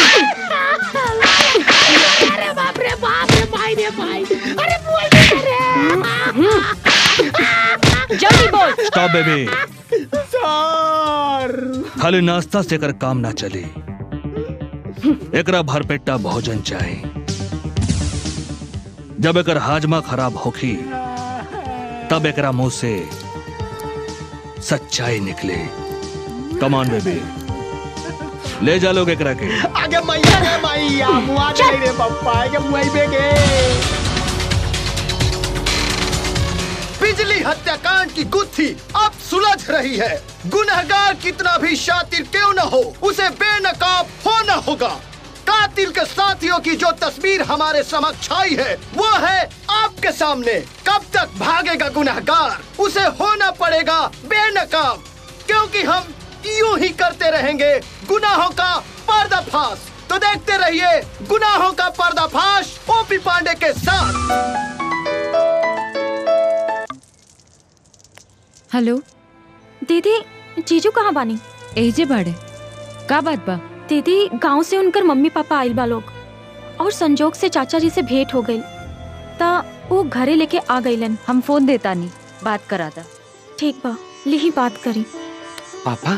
अरे बाप रे बाप रे भाई रे भाई अरे बोल जल्दी बोल स्टॉप बेबी सर खाली नाश्ता से कर काम ना चले एकरा भरपेटा भोजन चाहे जब एकर हाजमा खराब होखी तब एकरा मुंह से सच्चाई निकले कमान बेबी ले जा लोग एकरा के आगे मैया रे मैया मुआ दे रे पप्पा आगे मुआई बेगे बिजली हत्याकांड की गुत्थी अब सुलझ रही है गुनहगार कितना भी शातिर क्यों न हो उसे बेनकाब होना होगा कातिल के साथियों की जो तस्वीर हमारे समक्ष आई है वो है आपके सामने कब तक भागेगा गुनहगार उसे होना पड़ेगा बेनकाब क्योंकि हम यूं ही करते रहेंगे गुनाहों का पर्दाफाश तो देखते रहिए गुनाहों का पर्दाफाश ओपी पांडे के साथ हेलो दीदी जीजू कहाँ बानी एजे बाड़े का बात बा दीदी गांव से उनकर मम्मी पापा आइल बा लोग और संजोग से चाचा जी से भेंट हो गई ता वो घरे लेके आ गईलन हम फोन देता नहीं बात करा था ठीक बा लिही बात करी पापा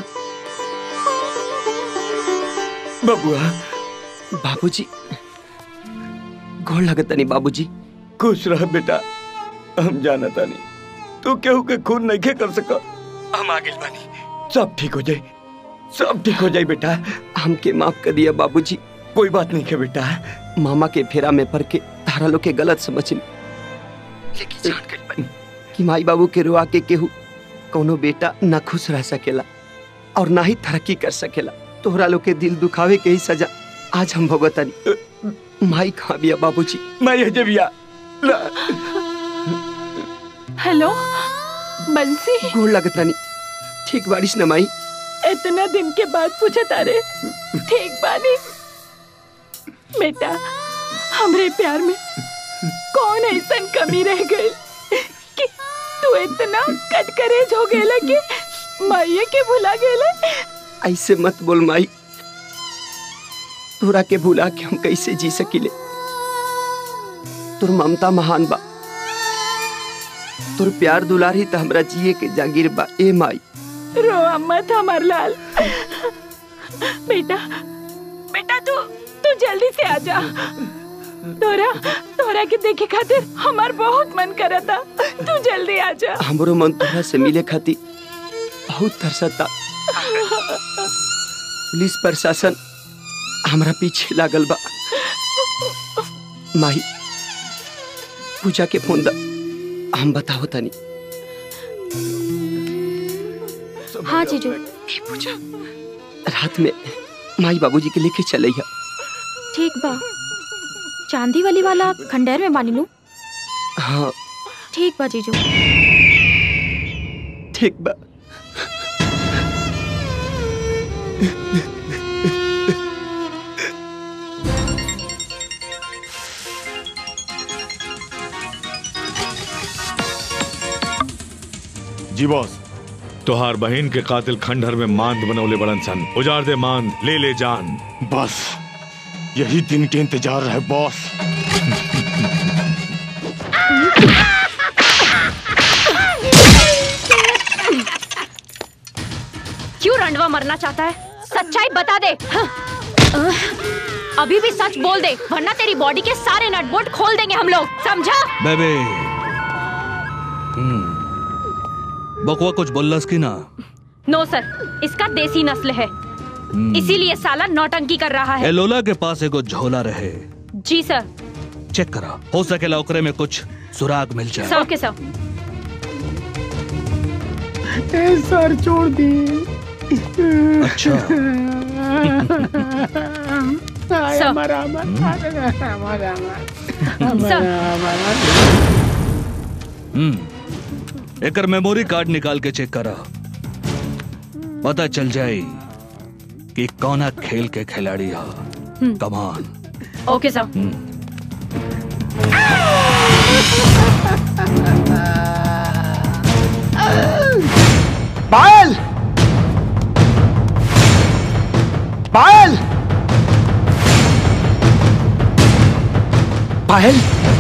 बबुआ बाबूजी गोड़ लगत नहीं बाबूजी खुश रह बेटा हम जाना तानी तू केहू के खून नहीं कर सका हम आगे बानी सब ठीक हो जाए सब ठीक हो जाए बेटा हमके माफ कर दिया बाबूजी कोई बात नहीं है बेटा मामा के फेरा में पड़ के तारा लोग के गलत समझ ली लेकिन जान गइल बानी कि माई बाबू के रुआ के केहू कोनो बेटा न खुश रह सकेला और ना ही तरक्की कर सकेला तोहरा लोग के दिल दुखावे के ही सजा आज हम भुगतनी माई कहाँ बिया बाबूजी माई हजे बिया हेलो बंसी गोड़ लगतनी ठीक बारिश न माई इतना दिन के बाद पूछा तारे ठीक बानी बेटा हमरे प्यार में कौन ऐसा कमी रह गई कि तू इतना कटकरेज हो गेला कि माइये के भुला गेला ऐसे मत बोल माई तोरा के भुला के हम कैसे जी सकिले तोर ममता महान बा तोर प्यार दुलारी त हमरा जिए के जागीर बा ए माई रो मत हमार लाल बेटा बेटा तू तू जल्दी से आ जा तोरा तोरा के देखे खातिर हमार बहुत मन करता तू जल्दी आ जा हमरो मन तोरा से मिले खातिर बहुत तरसता पुलिस प्रशासन हमरा पीछे लागल बा माही पूजा के फोन दा हम बताओ तनी हाँ जीजू पूजा रात में माई बाबूजी के लेके चले हा ठीक बा चांदी वाली वाला खंडेर में बानी लू हाँ ठीक बा जीजू ठीक बा जी बॉस तोहार बहन के कातिल खंडहर में मांद बनौले बड़न सन उजाड़ दे मांद ले ले जान बस यही दिन के इंतजार है बॉस क्यों रंडवा मरना चाहता है सच्चाई बता दे हाँ। अह, अभी भी सच बोल दे वरना तेरी बॉडी के सारे नट बोल्ट खोल देंगे हम लोग समझा बेबे बकवा कुछ बोलस की ना नो सर इसका देसी नस्ल है इसीलिए साला नौटंकी कर रहा है एलोला के पास एगो झोला रहे जी सर चेक करा हो सकेला ओकरे में कुछ सुराग मिल जाए सब के सब ए सर छोड़ दी अच्छा हाय सर। हमारा हमारा हमारा सर। हमारा हम्म एकर मेमोरी कार्ड निकाल के चेक करा पता चल जाए कि कौना खेल के खिलाड़ी है कमान ओके सर पायल पायल पायल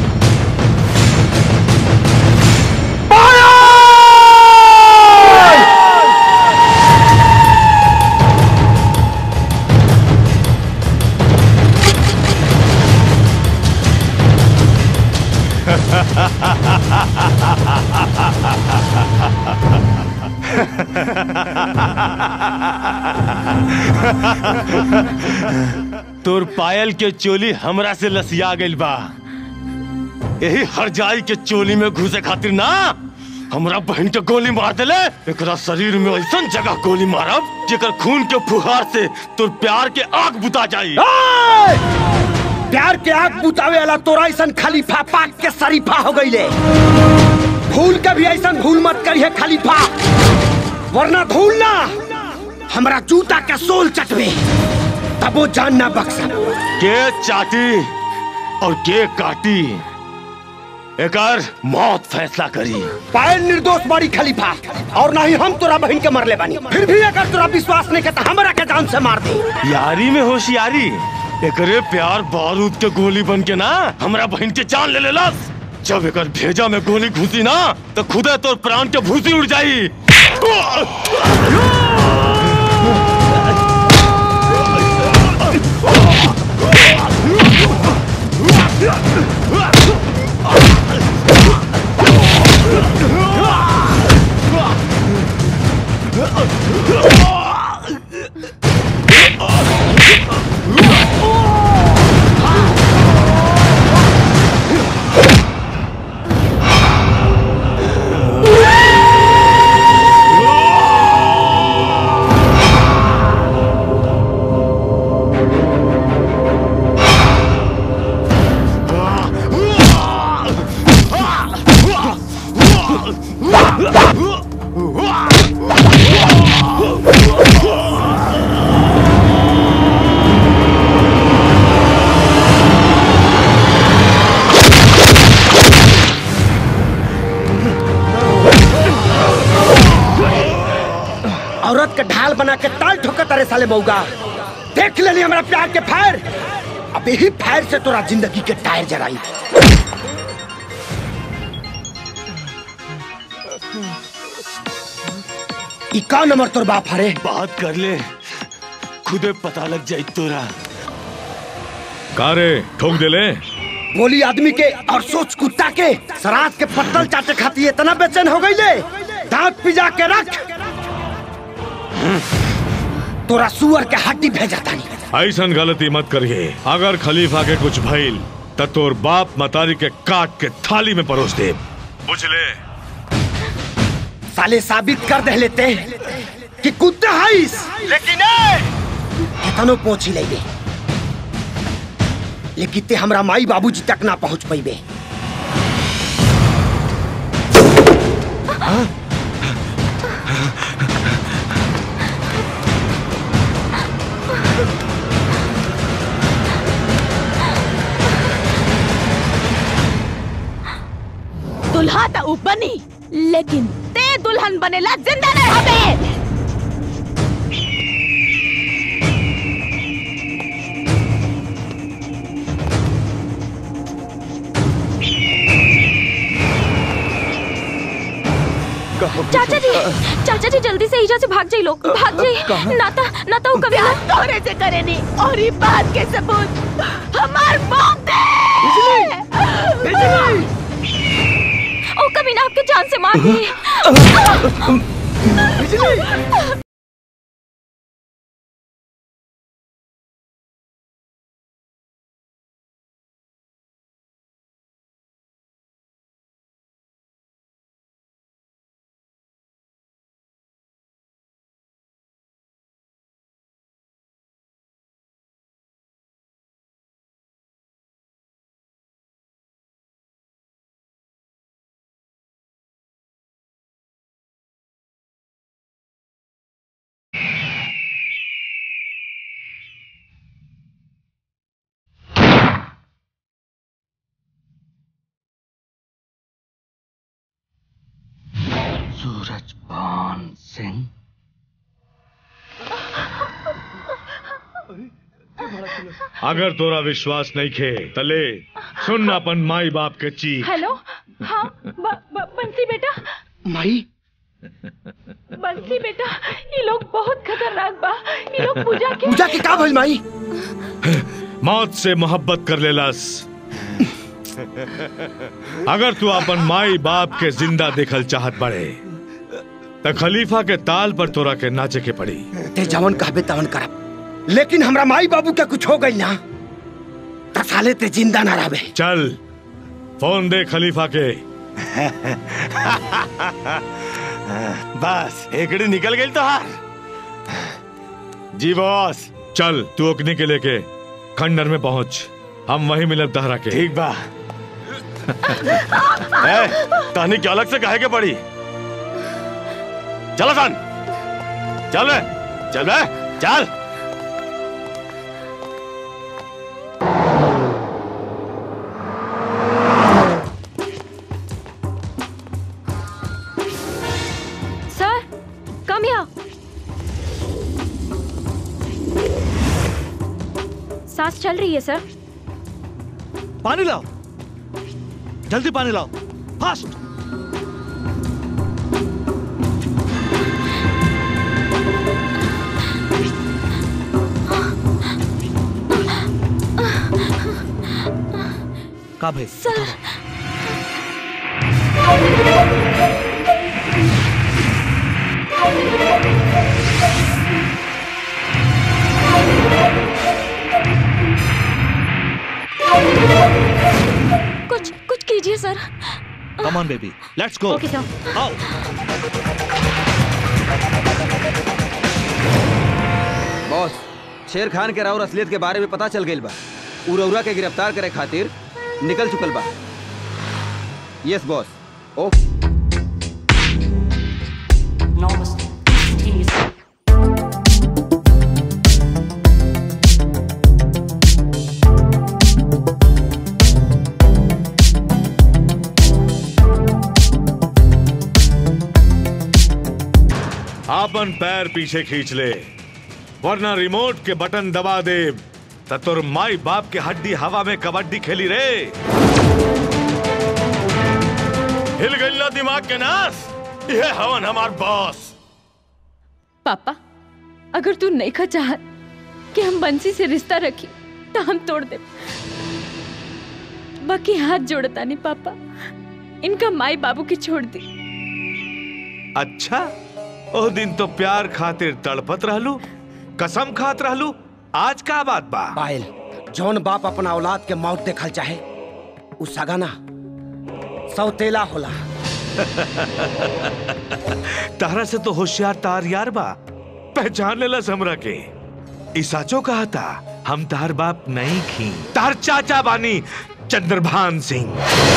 तोर पायल के चोली हमरा से लसिया गइल बा यही हर जाई के चोली में घुसे खातिर ना हमरा बहन के गोली मार देले एकरा शरीर में ऐसन जगह गोली मारब जेकर खून के फुहार से तोर प्यार के आग बुता जाई प्यार के आग बुतावे वाला तोरा ऐसन खलीफा पाक के शरीफा हो गईले भूल के भी ऐसन भूल मत करिए खलीफा वरना धूल ना हमरा जूता के सोल चटवे तबो जान ना बख्शा के चाटी और के काटी एकर मौत फैसला करी पायल निर्दोष बाड़ी खलीफा और ना ही हम तोरा बहन के मरले बानी फिर भी अगर तोरा विश्वास नहीं करता हमरा के जान से मार दे यारी में होशियारी एकरे प्यार बारूद के गोली बन के ना हमरा बहन के जान ले लेलस जब एकर भेजा में गोली घुसी ना तो खुदे तोर प्राण के भूसी उड़ जाई औरत के ढाल बना के ताल ठोकर तारे साले मऊगा देख लेनी हमरा प्यार के फायर अब यही फायर से तोरा जिंदगी के टायर जराई ई का नंबर तोर बाप हरे बात कर ले खुदे पता लग जाई तोरा कारे ठोक दे ले बोली आदमी के और सोच कुत्ता के सराज के पत्तल चाटे खाती इतना बेचैन हो गई ले दांत पिजा के रख तोरा सुअर के हड्डी भेजा तानी ऐसन गलती मत करिए अगर खलीफा के कुछ भइल त तोर बाप मतारी के काट के थाली में परोस दे बुझ ले साले साबित कर दे लेते कि कुत्ता हईस लेकिन कितनो पहुंची ले लेकिन ते हमरा माई बाबूजी तक ना पहुंच पैबे दुल्हा तो ऊ बनी लेकिन ते दुल्हन बनेला जिंदा न रहबे चाचा जी चाचा जी जल्दी से ईजा से भाग जाइए लोग भाग जाइए नाता नाता वो कभी ना तोरे से करे नहीं और ये बात के सबूत हमार मौत दे ओ कभी ना आपके जान से मार दिए सूरज पान सिंह अगर तोरा विश्वास नहीं खे तले सुन अपन माई बाप के चीख हेलो हाँ ब, ब, बंसी बेटा माई बंसी बेटा ये लोग बहुत खतरनाक बा ये लोग पूजा के पूजा के का भइल माई मौत से मोहब्बत कर लेलस अगर तू अपन माई बाप के जिंदा देखल चाहत बड़े त खलीफा के ताल पर तोरा के नाचे के पड़ी ते जवन कहबे तवन करब लेकिन हमरा माई बाबू के कुछ हो गई ना त साले ते जिंदा ना रहबे चल फोन दे खलीफा के बस एकड़ी निकल गई तो हार जी बॉस चल तू ओकनी के लेके खंडर में पहुंच हम वहीं मिलब तहरा के ठीक बा ए, कहानी क्या अलग से कहे के पड़ी चलो सन चल बे चल बे चल सांस चल रही है सर पानी लाओ जल्दी पानी लाओ फास्ट का भाई सर कुछ कुछ कीजिए sir come on baby let's go okay sir आओ बॉस शेर खान के राउर असलियत के बारे में पता चल गई बा उरौरा के गिरफ्तार करे खातिर निकल चुकल बा यस बॉस ओ आपन पैर पीछे खींच ले वरना रिमोट के बटन दबा दे त तोर माई बाप के हड्डी हवा में कबड्डी खेली रे हिल गई ना दिमाग के नास ये हवन हमार बॉस पापा अगर तू नहीं खा चाहत कि हम बंसी से रिश्ता रखी तो हम तोड़ दे बाकी हाथ जोड़ता नहीं पापा इनका माई बाबू की छोड़ दी अच्छा ओ दिन तो प्यार खातिर तड़पत रहलू कसम खात रहलू आज का बात बा पायल जौन बाप अपना औलाद के मौत देखल चाहे उ सगाना सौतेला होला तारा से तो होशियार तार यार बा पहचान लेला हमरा के ई साचो कहा था हम तार बाप नहीं खी तार चाचा बानी चंद्रभान सिंह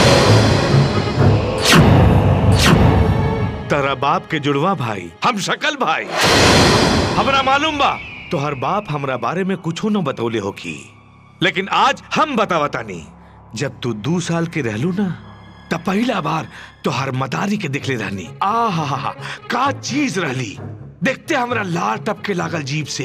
तारा बाप के जुड़वा भाई हम शकल भाई हमरा मालूम बा तोहर बाप हमरा बारे में कुछो न बतौले हो की लेकिन आज हम बतावतानी जब तू दू साल के रहलू ना तब पहला बार तोहर मदारी के दिखले रहनी आ हा हा हा का चीज रहली देखते हमरा लार टपके लागल जीप से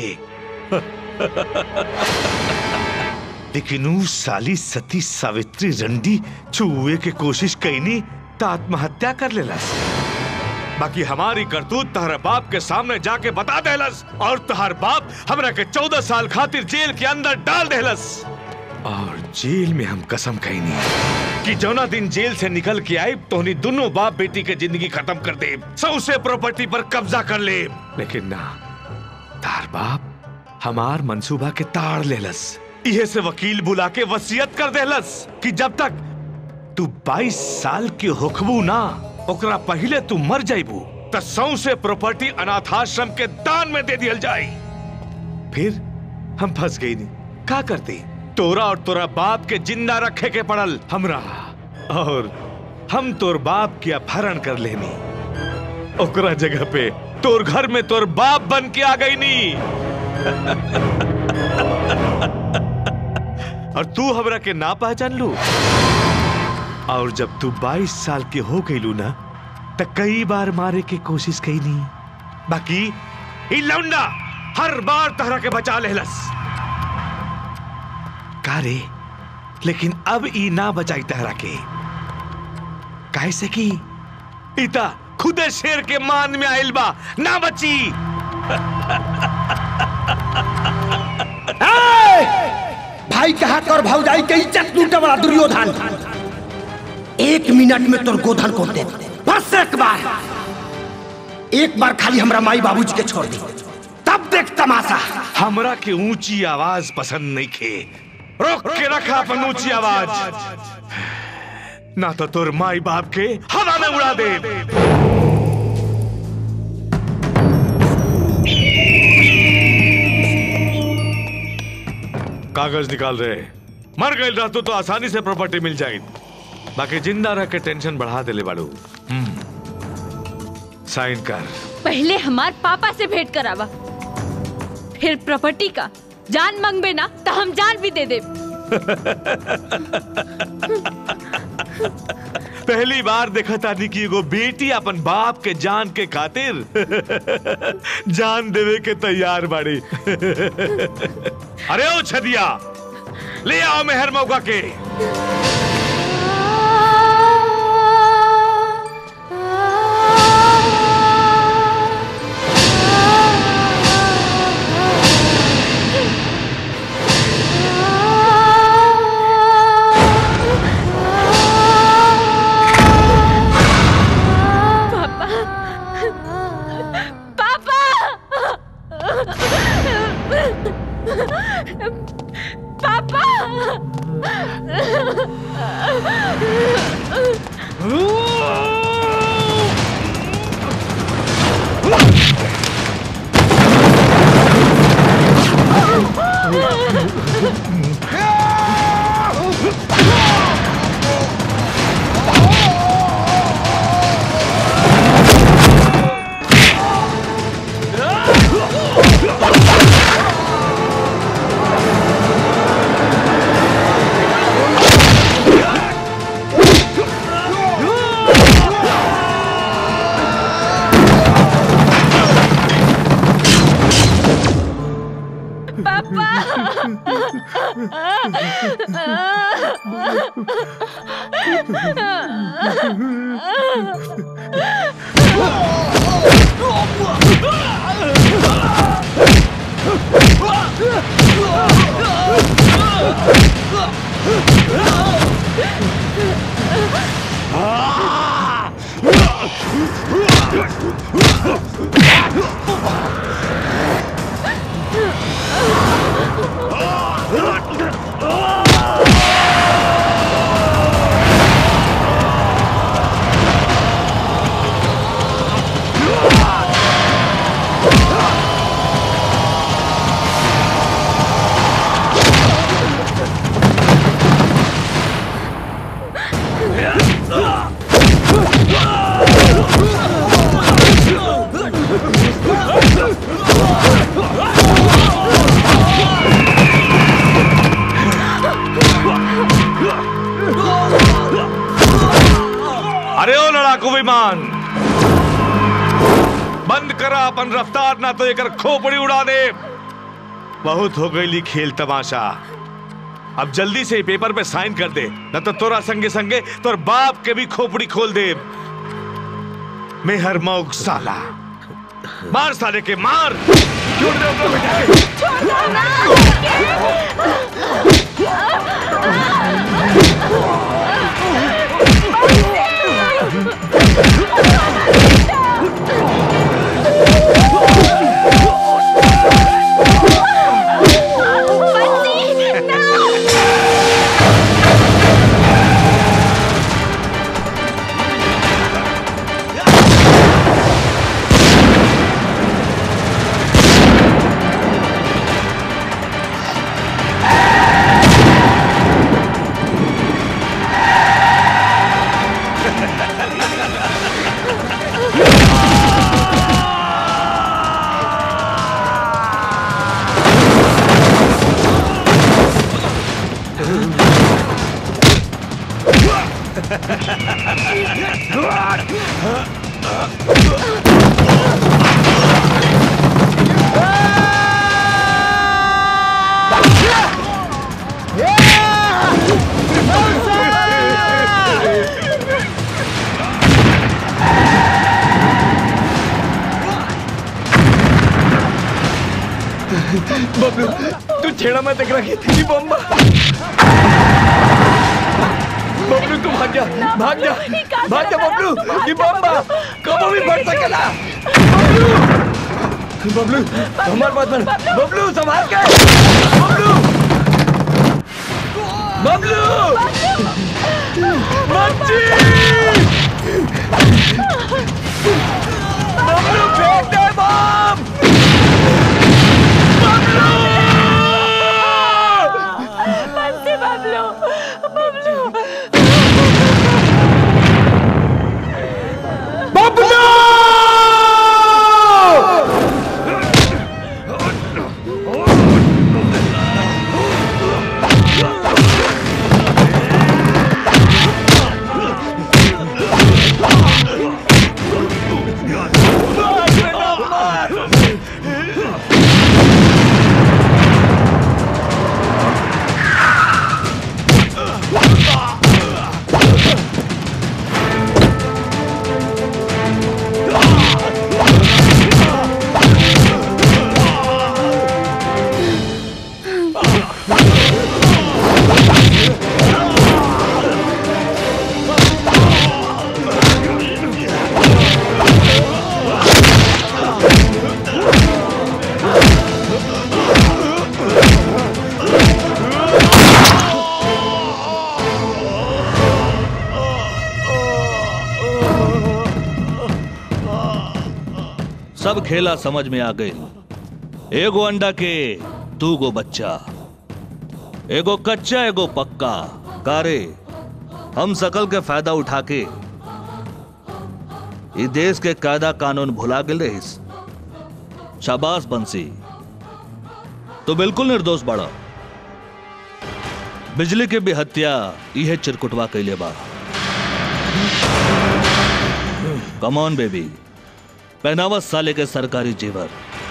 लेकिन ऊ साली सती सावित्री रंडी छुए के कोशिश कैनी त आत्महत्या कर लेलस बाकी हमारी करतूत तहर बाप के सामने जाके बता देलस और तहर बाप हमरा के चौदह साल खातिर जेल के अंदर डाल देलस और जेल में हम कसम कहनी कि जौना दिन जेल से निकल के आए तोहनी दोनों बाप बेटी के जिंदगी खत्म कर दे सौसे प्रॉपर्टी पर कब्जा कर ले लेकिन ना तार बाप हमार मंसूबा के ताड़ लेलस इहे से वकील बुला के वसीयत कर देलस कि जब तक तू 22 साल के होखबू ना ओकरा पहले तू मर जाइबू त सौसे प्रॉपर्टी अनाथाश्रम के दान में दे दियल जाई फिर हम फंस गई नहीं का करते तोरा और तोरा बाप के जिंदा रखे के पड़ल हमरा और हम तोर बाप के अपहरण कर लेनी ओकरा जगह पे तोर घर में तोर बाप बन के आ गई नी और तू हमरा के ना पहचान लू और जब तू 22 साल के हो गईलू ना त कई बार मारे के कोशिश कई नहीं बाकी ई लौंडा हर बार तहरा के बचा लेहलस का रे लेकिन अब ई ना बचाई तहरा के काहे से की इता खुदे शेर के मान में आइल बा ना बची भाई कहा कर भौजाई के इज्जत लूटे वाला दुर्योधन एक मिनट में तोर गोधन को दे बस एक बार एक बार खाली हमरा माई बाबूजी के छोड़ दी तब देख तमाशा हमरा के ऊंची आवाज पसंद नहीं खे रोक के रखा अपन ऊंची आवाज ना तो तोर माई बाप के हवा में उड़ा दे कागज निकाल रहे मर गए रहतो तो आसानी से प्रॉपर्टी मिल जाएगी बाकी जिंदा रह के टेंशन बढ़ा दे ले बाड़ू हम्म साइन कर पहले हमार पापा से भेंट करावा फिर प्रॉपर्टी का जान मांगबे ना तो हम जान भी दे दे पहली बार देखा था कि एगो बेटी अपन बाप के जान के खातिर जान देवे के तैयार बाड़ी अरे ओ छदिया ले आओ मेहर मौका के पापा पापा पापा अरे ओ लड़ाकू विमान बंद करा अपन रफ्तार ना तो एकर खोपड़ी उड़ा दे बहुत हो गई खेल तमाशा अब जल्दी से पेपर पे साइन कर दे न तो तोरा संगे संगे तोर बाप के भी खोपड़ी खोल दे मेहर मौक साला मार साले के मार छोड़ दे अपना बेटा के। बबलू तू छेड़ा मत देख रखी ये बम्बा बबलू तू भाग जा भाग जा भाग जा बबलू ये बम्बा कबो भी बढ़ सकेला बबलू बबलू हमार बात मान बबलू संभाल के बबलू बबलू मच्छी बबलू फेंक दे बम बंसी बबलू बबलू बबलू अब खेला समझ में आ गई एगो अंडा के दू गो बच्चा एगो कच्चा एगो पक्का कारे हम सकल के फायदा उठा के ई देश के कायदा कानून भुला गेल रहीस शाबाश बंसी तो बिल्कुल निर्दोष बड़ा बिजली के भी हत्या यह चिरकुटवा कैले बा कमॉन बेबी पहनावा साले के सरकारी जेवर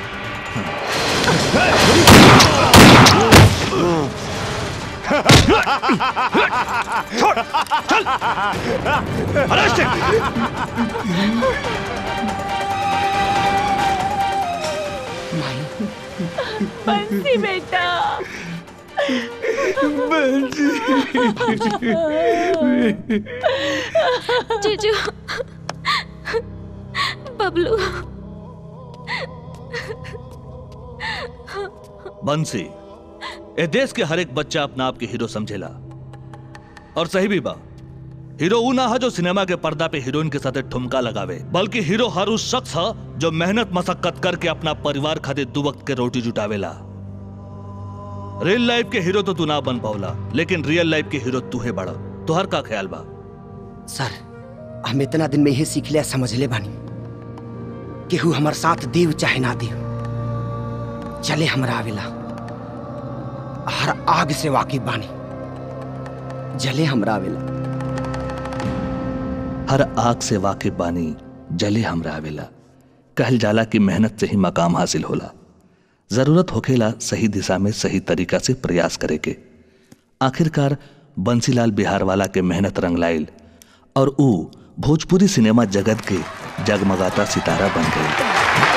छोड़ चल अरेस्ट बंसी बेटा जीजू बबलू बंसी ए देश के हर एक बच्चा अपना आप के हीरो समझेला और सही भी बा हीरो ऊ ना है जो सिनेमा के पर्दा पे हीरोइन के साथ ठुमका लगावे बल्कि हीरो हर उस शख्स है जो मेहनत मशक्कत करके अपना परिवार खातिर दो वक्त के रोटी जुटावेला रियल लाइफ के हीरो तो तू ना बन पावला लेकिन रियल लाइफ के हीरो तू है बड़ा तुहर का ख्याल बा सर हम इतना दिन में यही सीख लिया समझ ले बानी केहू हमार साथ देव चाहे ना देव चले हमरा आवेला हर आग से वाकिफ बानी जले हमरा आवेला हर आग से वाकिफ बानी जले हमरा आवेला कहल जाला कि मेहनत से ही मकाम हासिल होला जरूरत होखेला सही दिशा में सही तरीका से प्रयास करे के आखिरकार बंसीलाल बिहार वाला के मेहनत रंग लाइल और ऊ भोजपुरी सिनेमा जगत के जगमगाता सितारा बन गई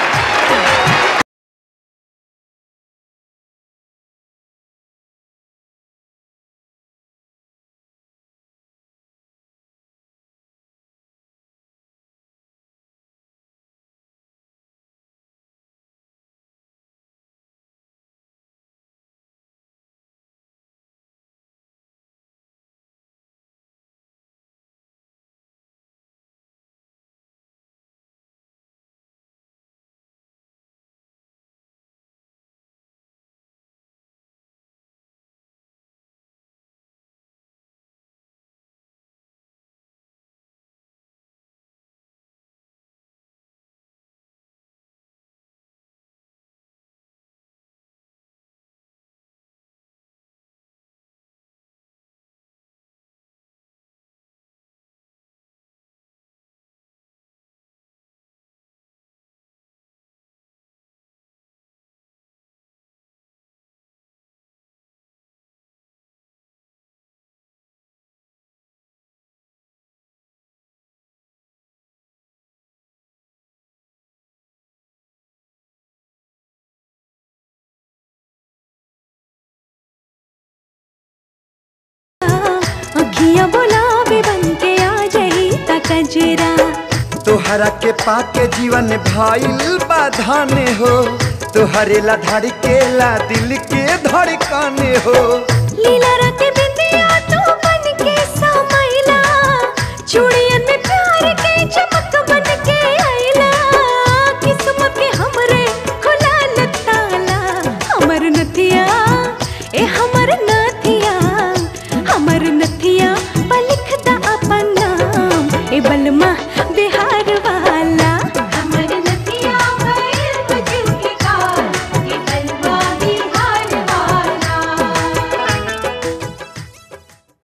अखियां बुलावे बन के आ जाई तकजरा तोहरा के पाके जीवन भाईल बाधाने हो तोहरे ला धड़केला दिल के धड़काने हो लीला रत बिंदिया तू बन के समैला चूड़ी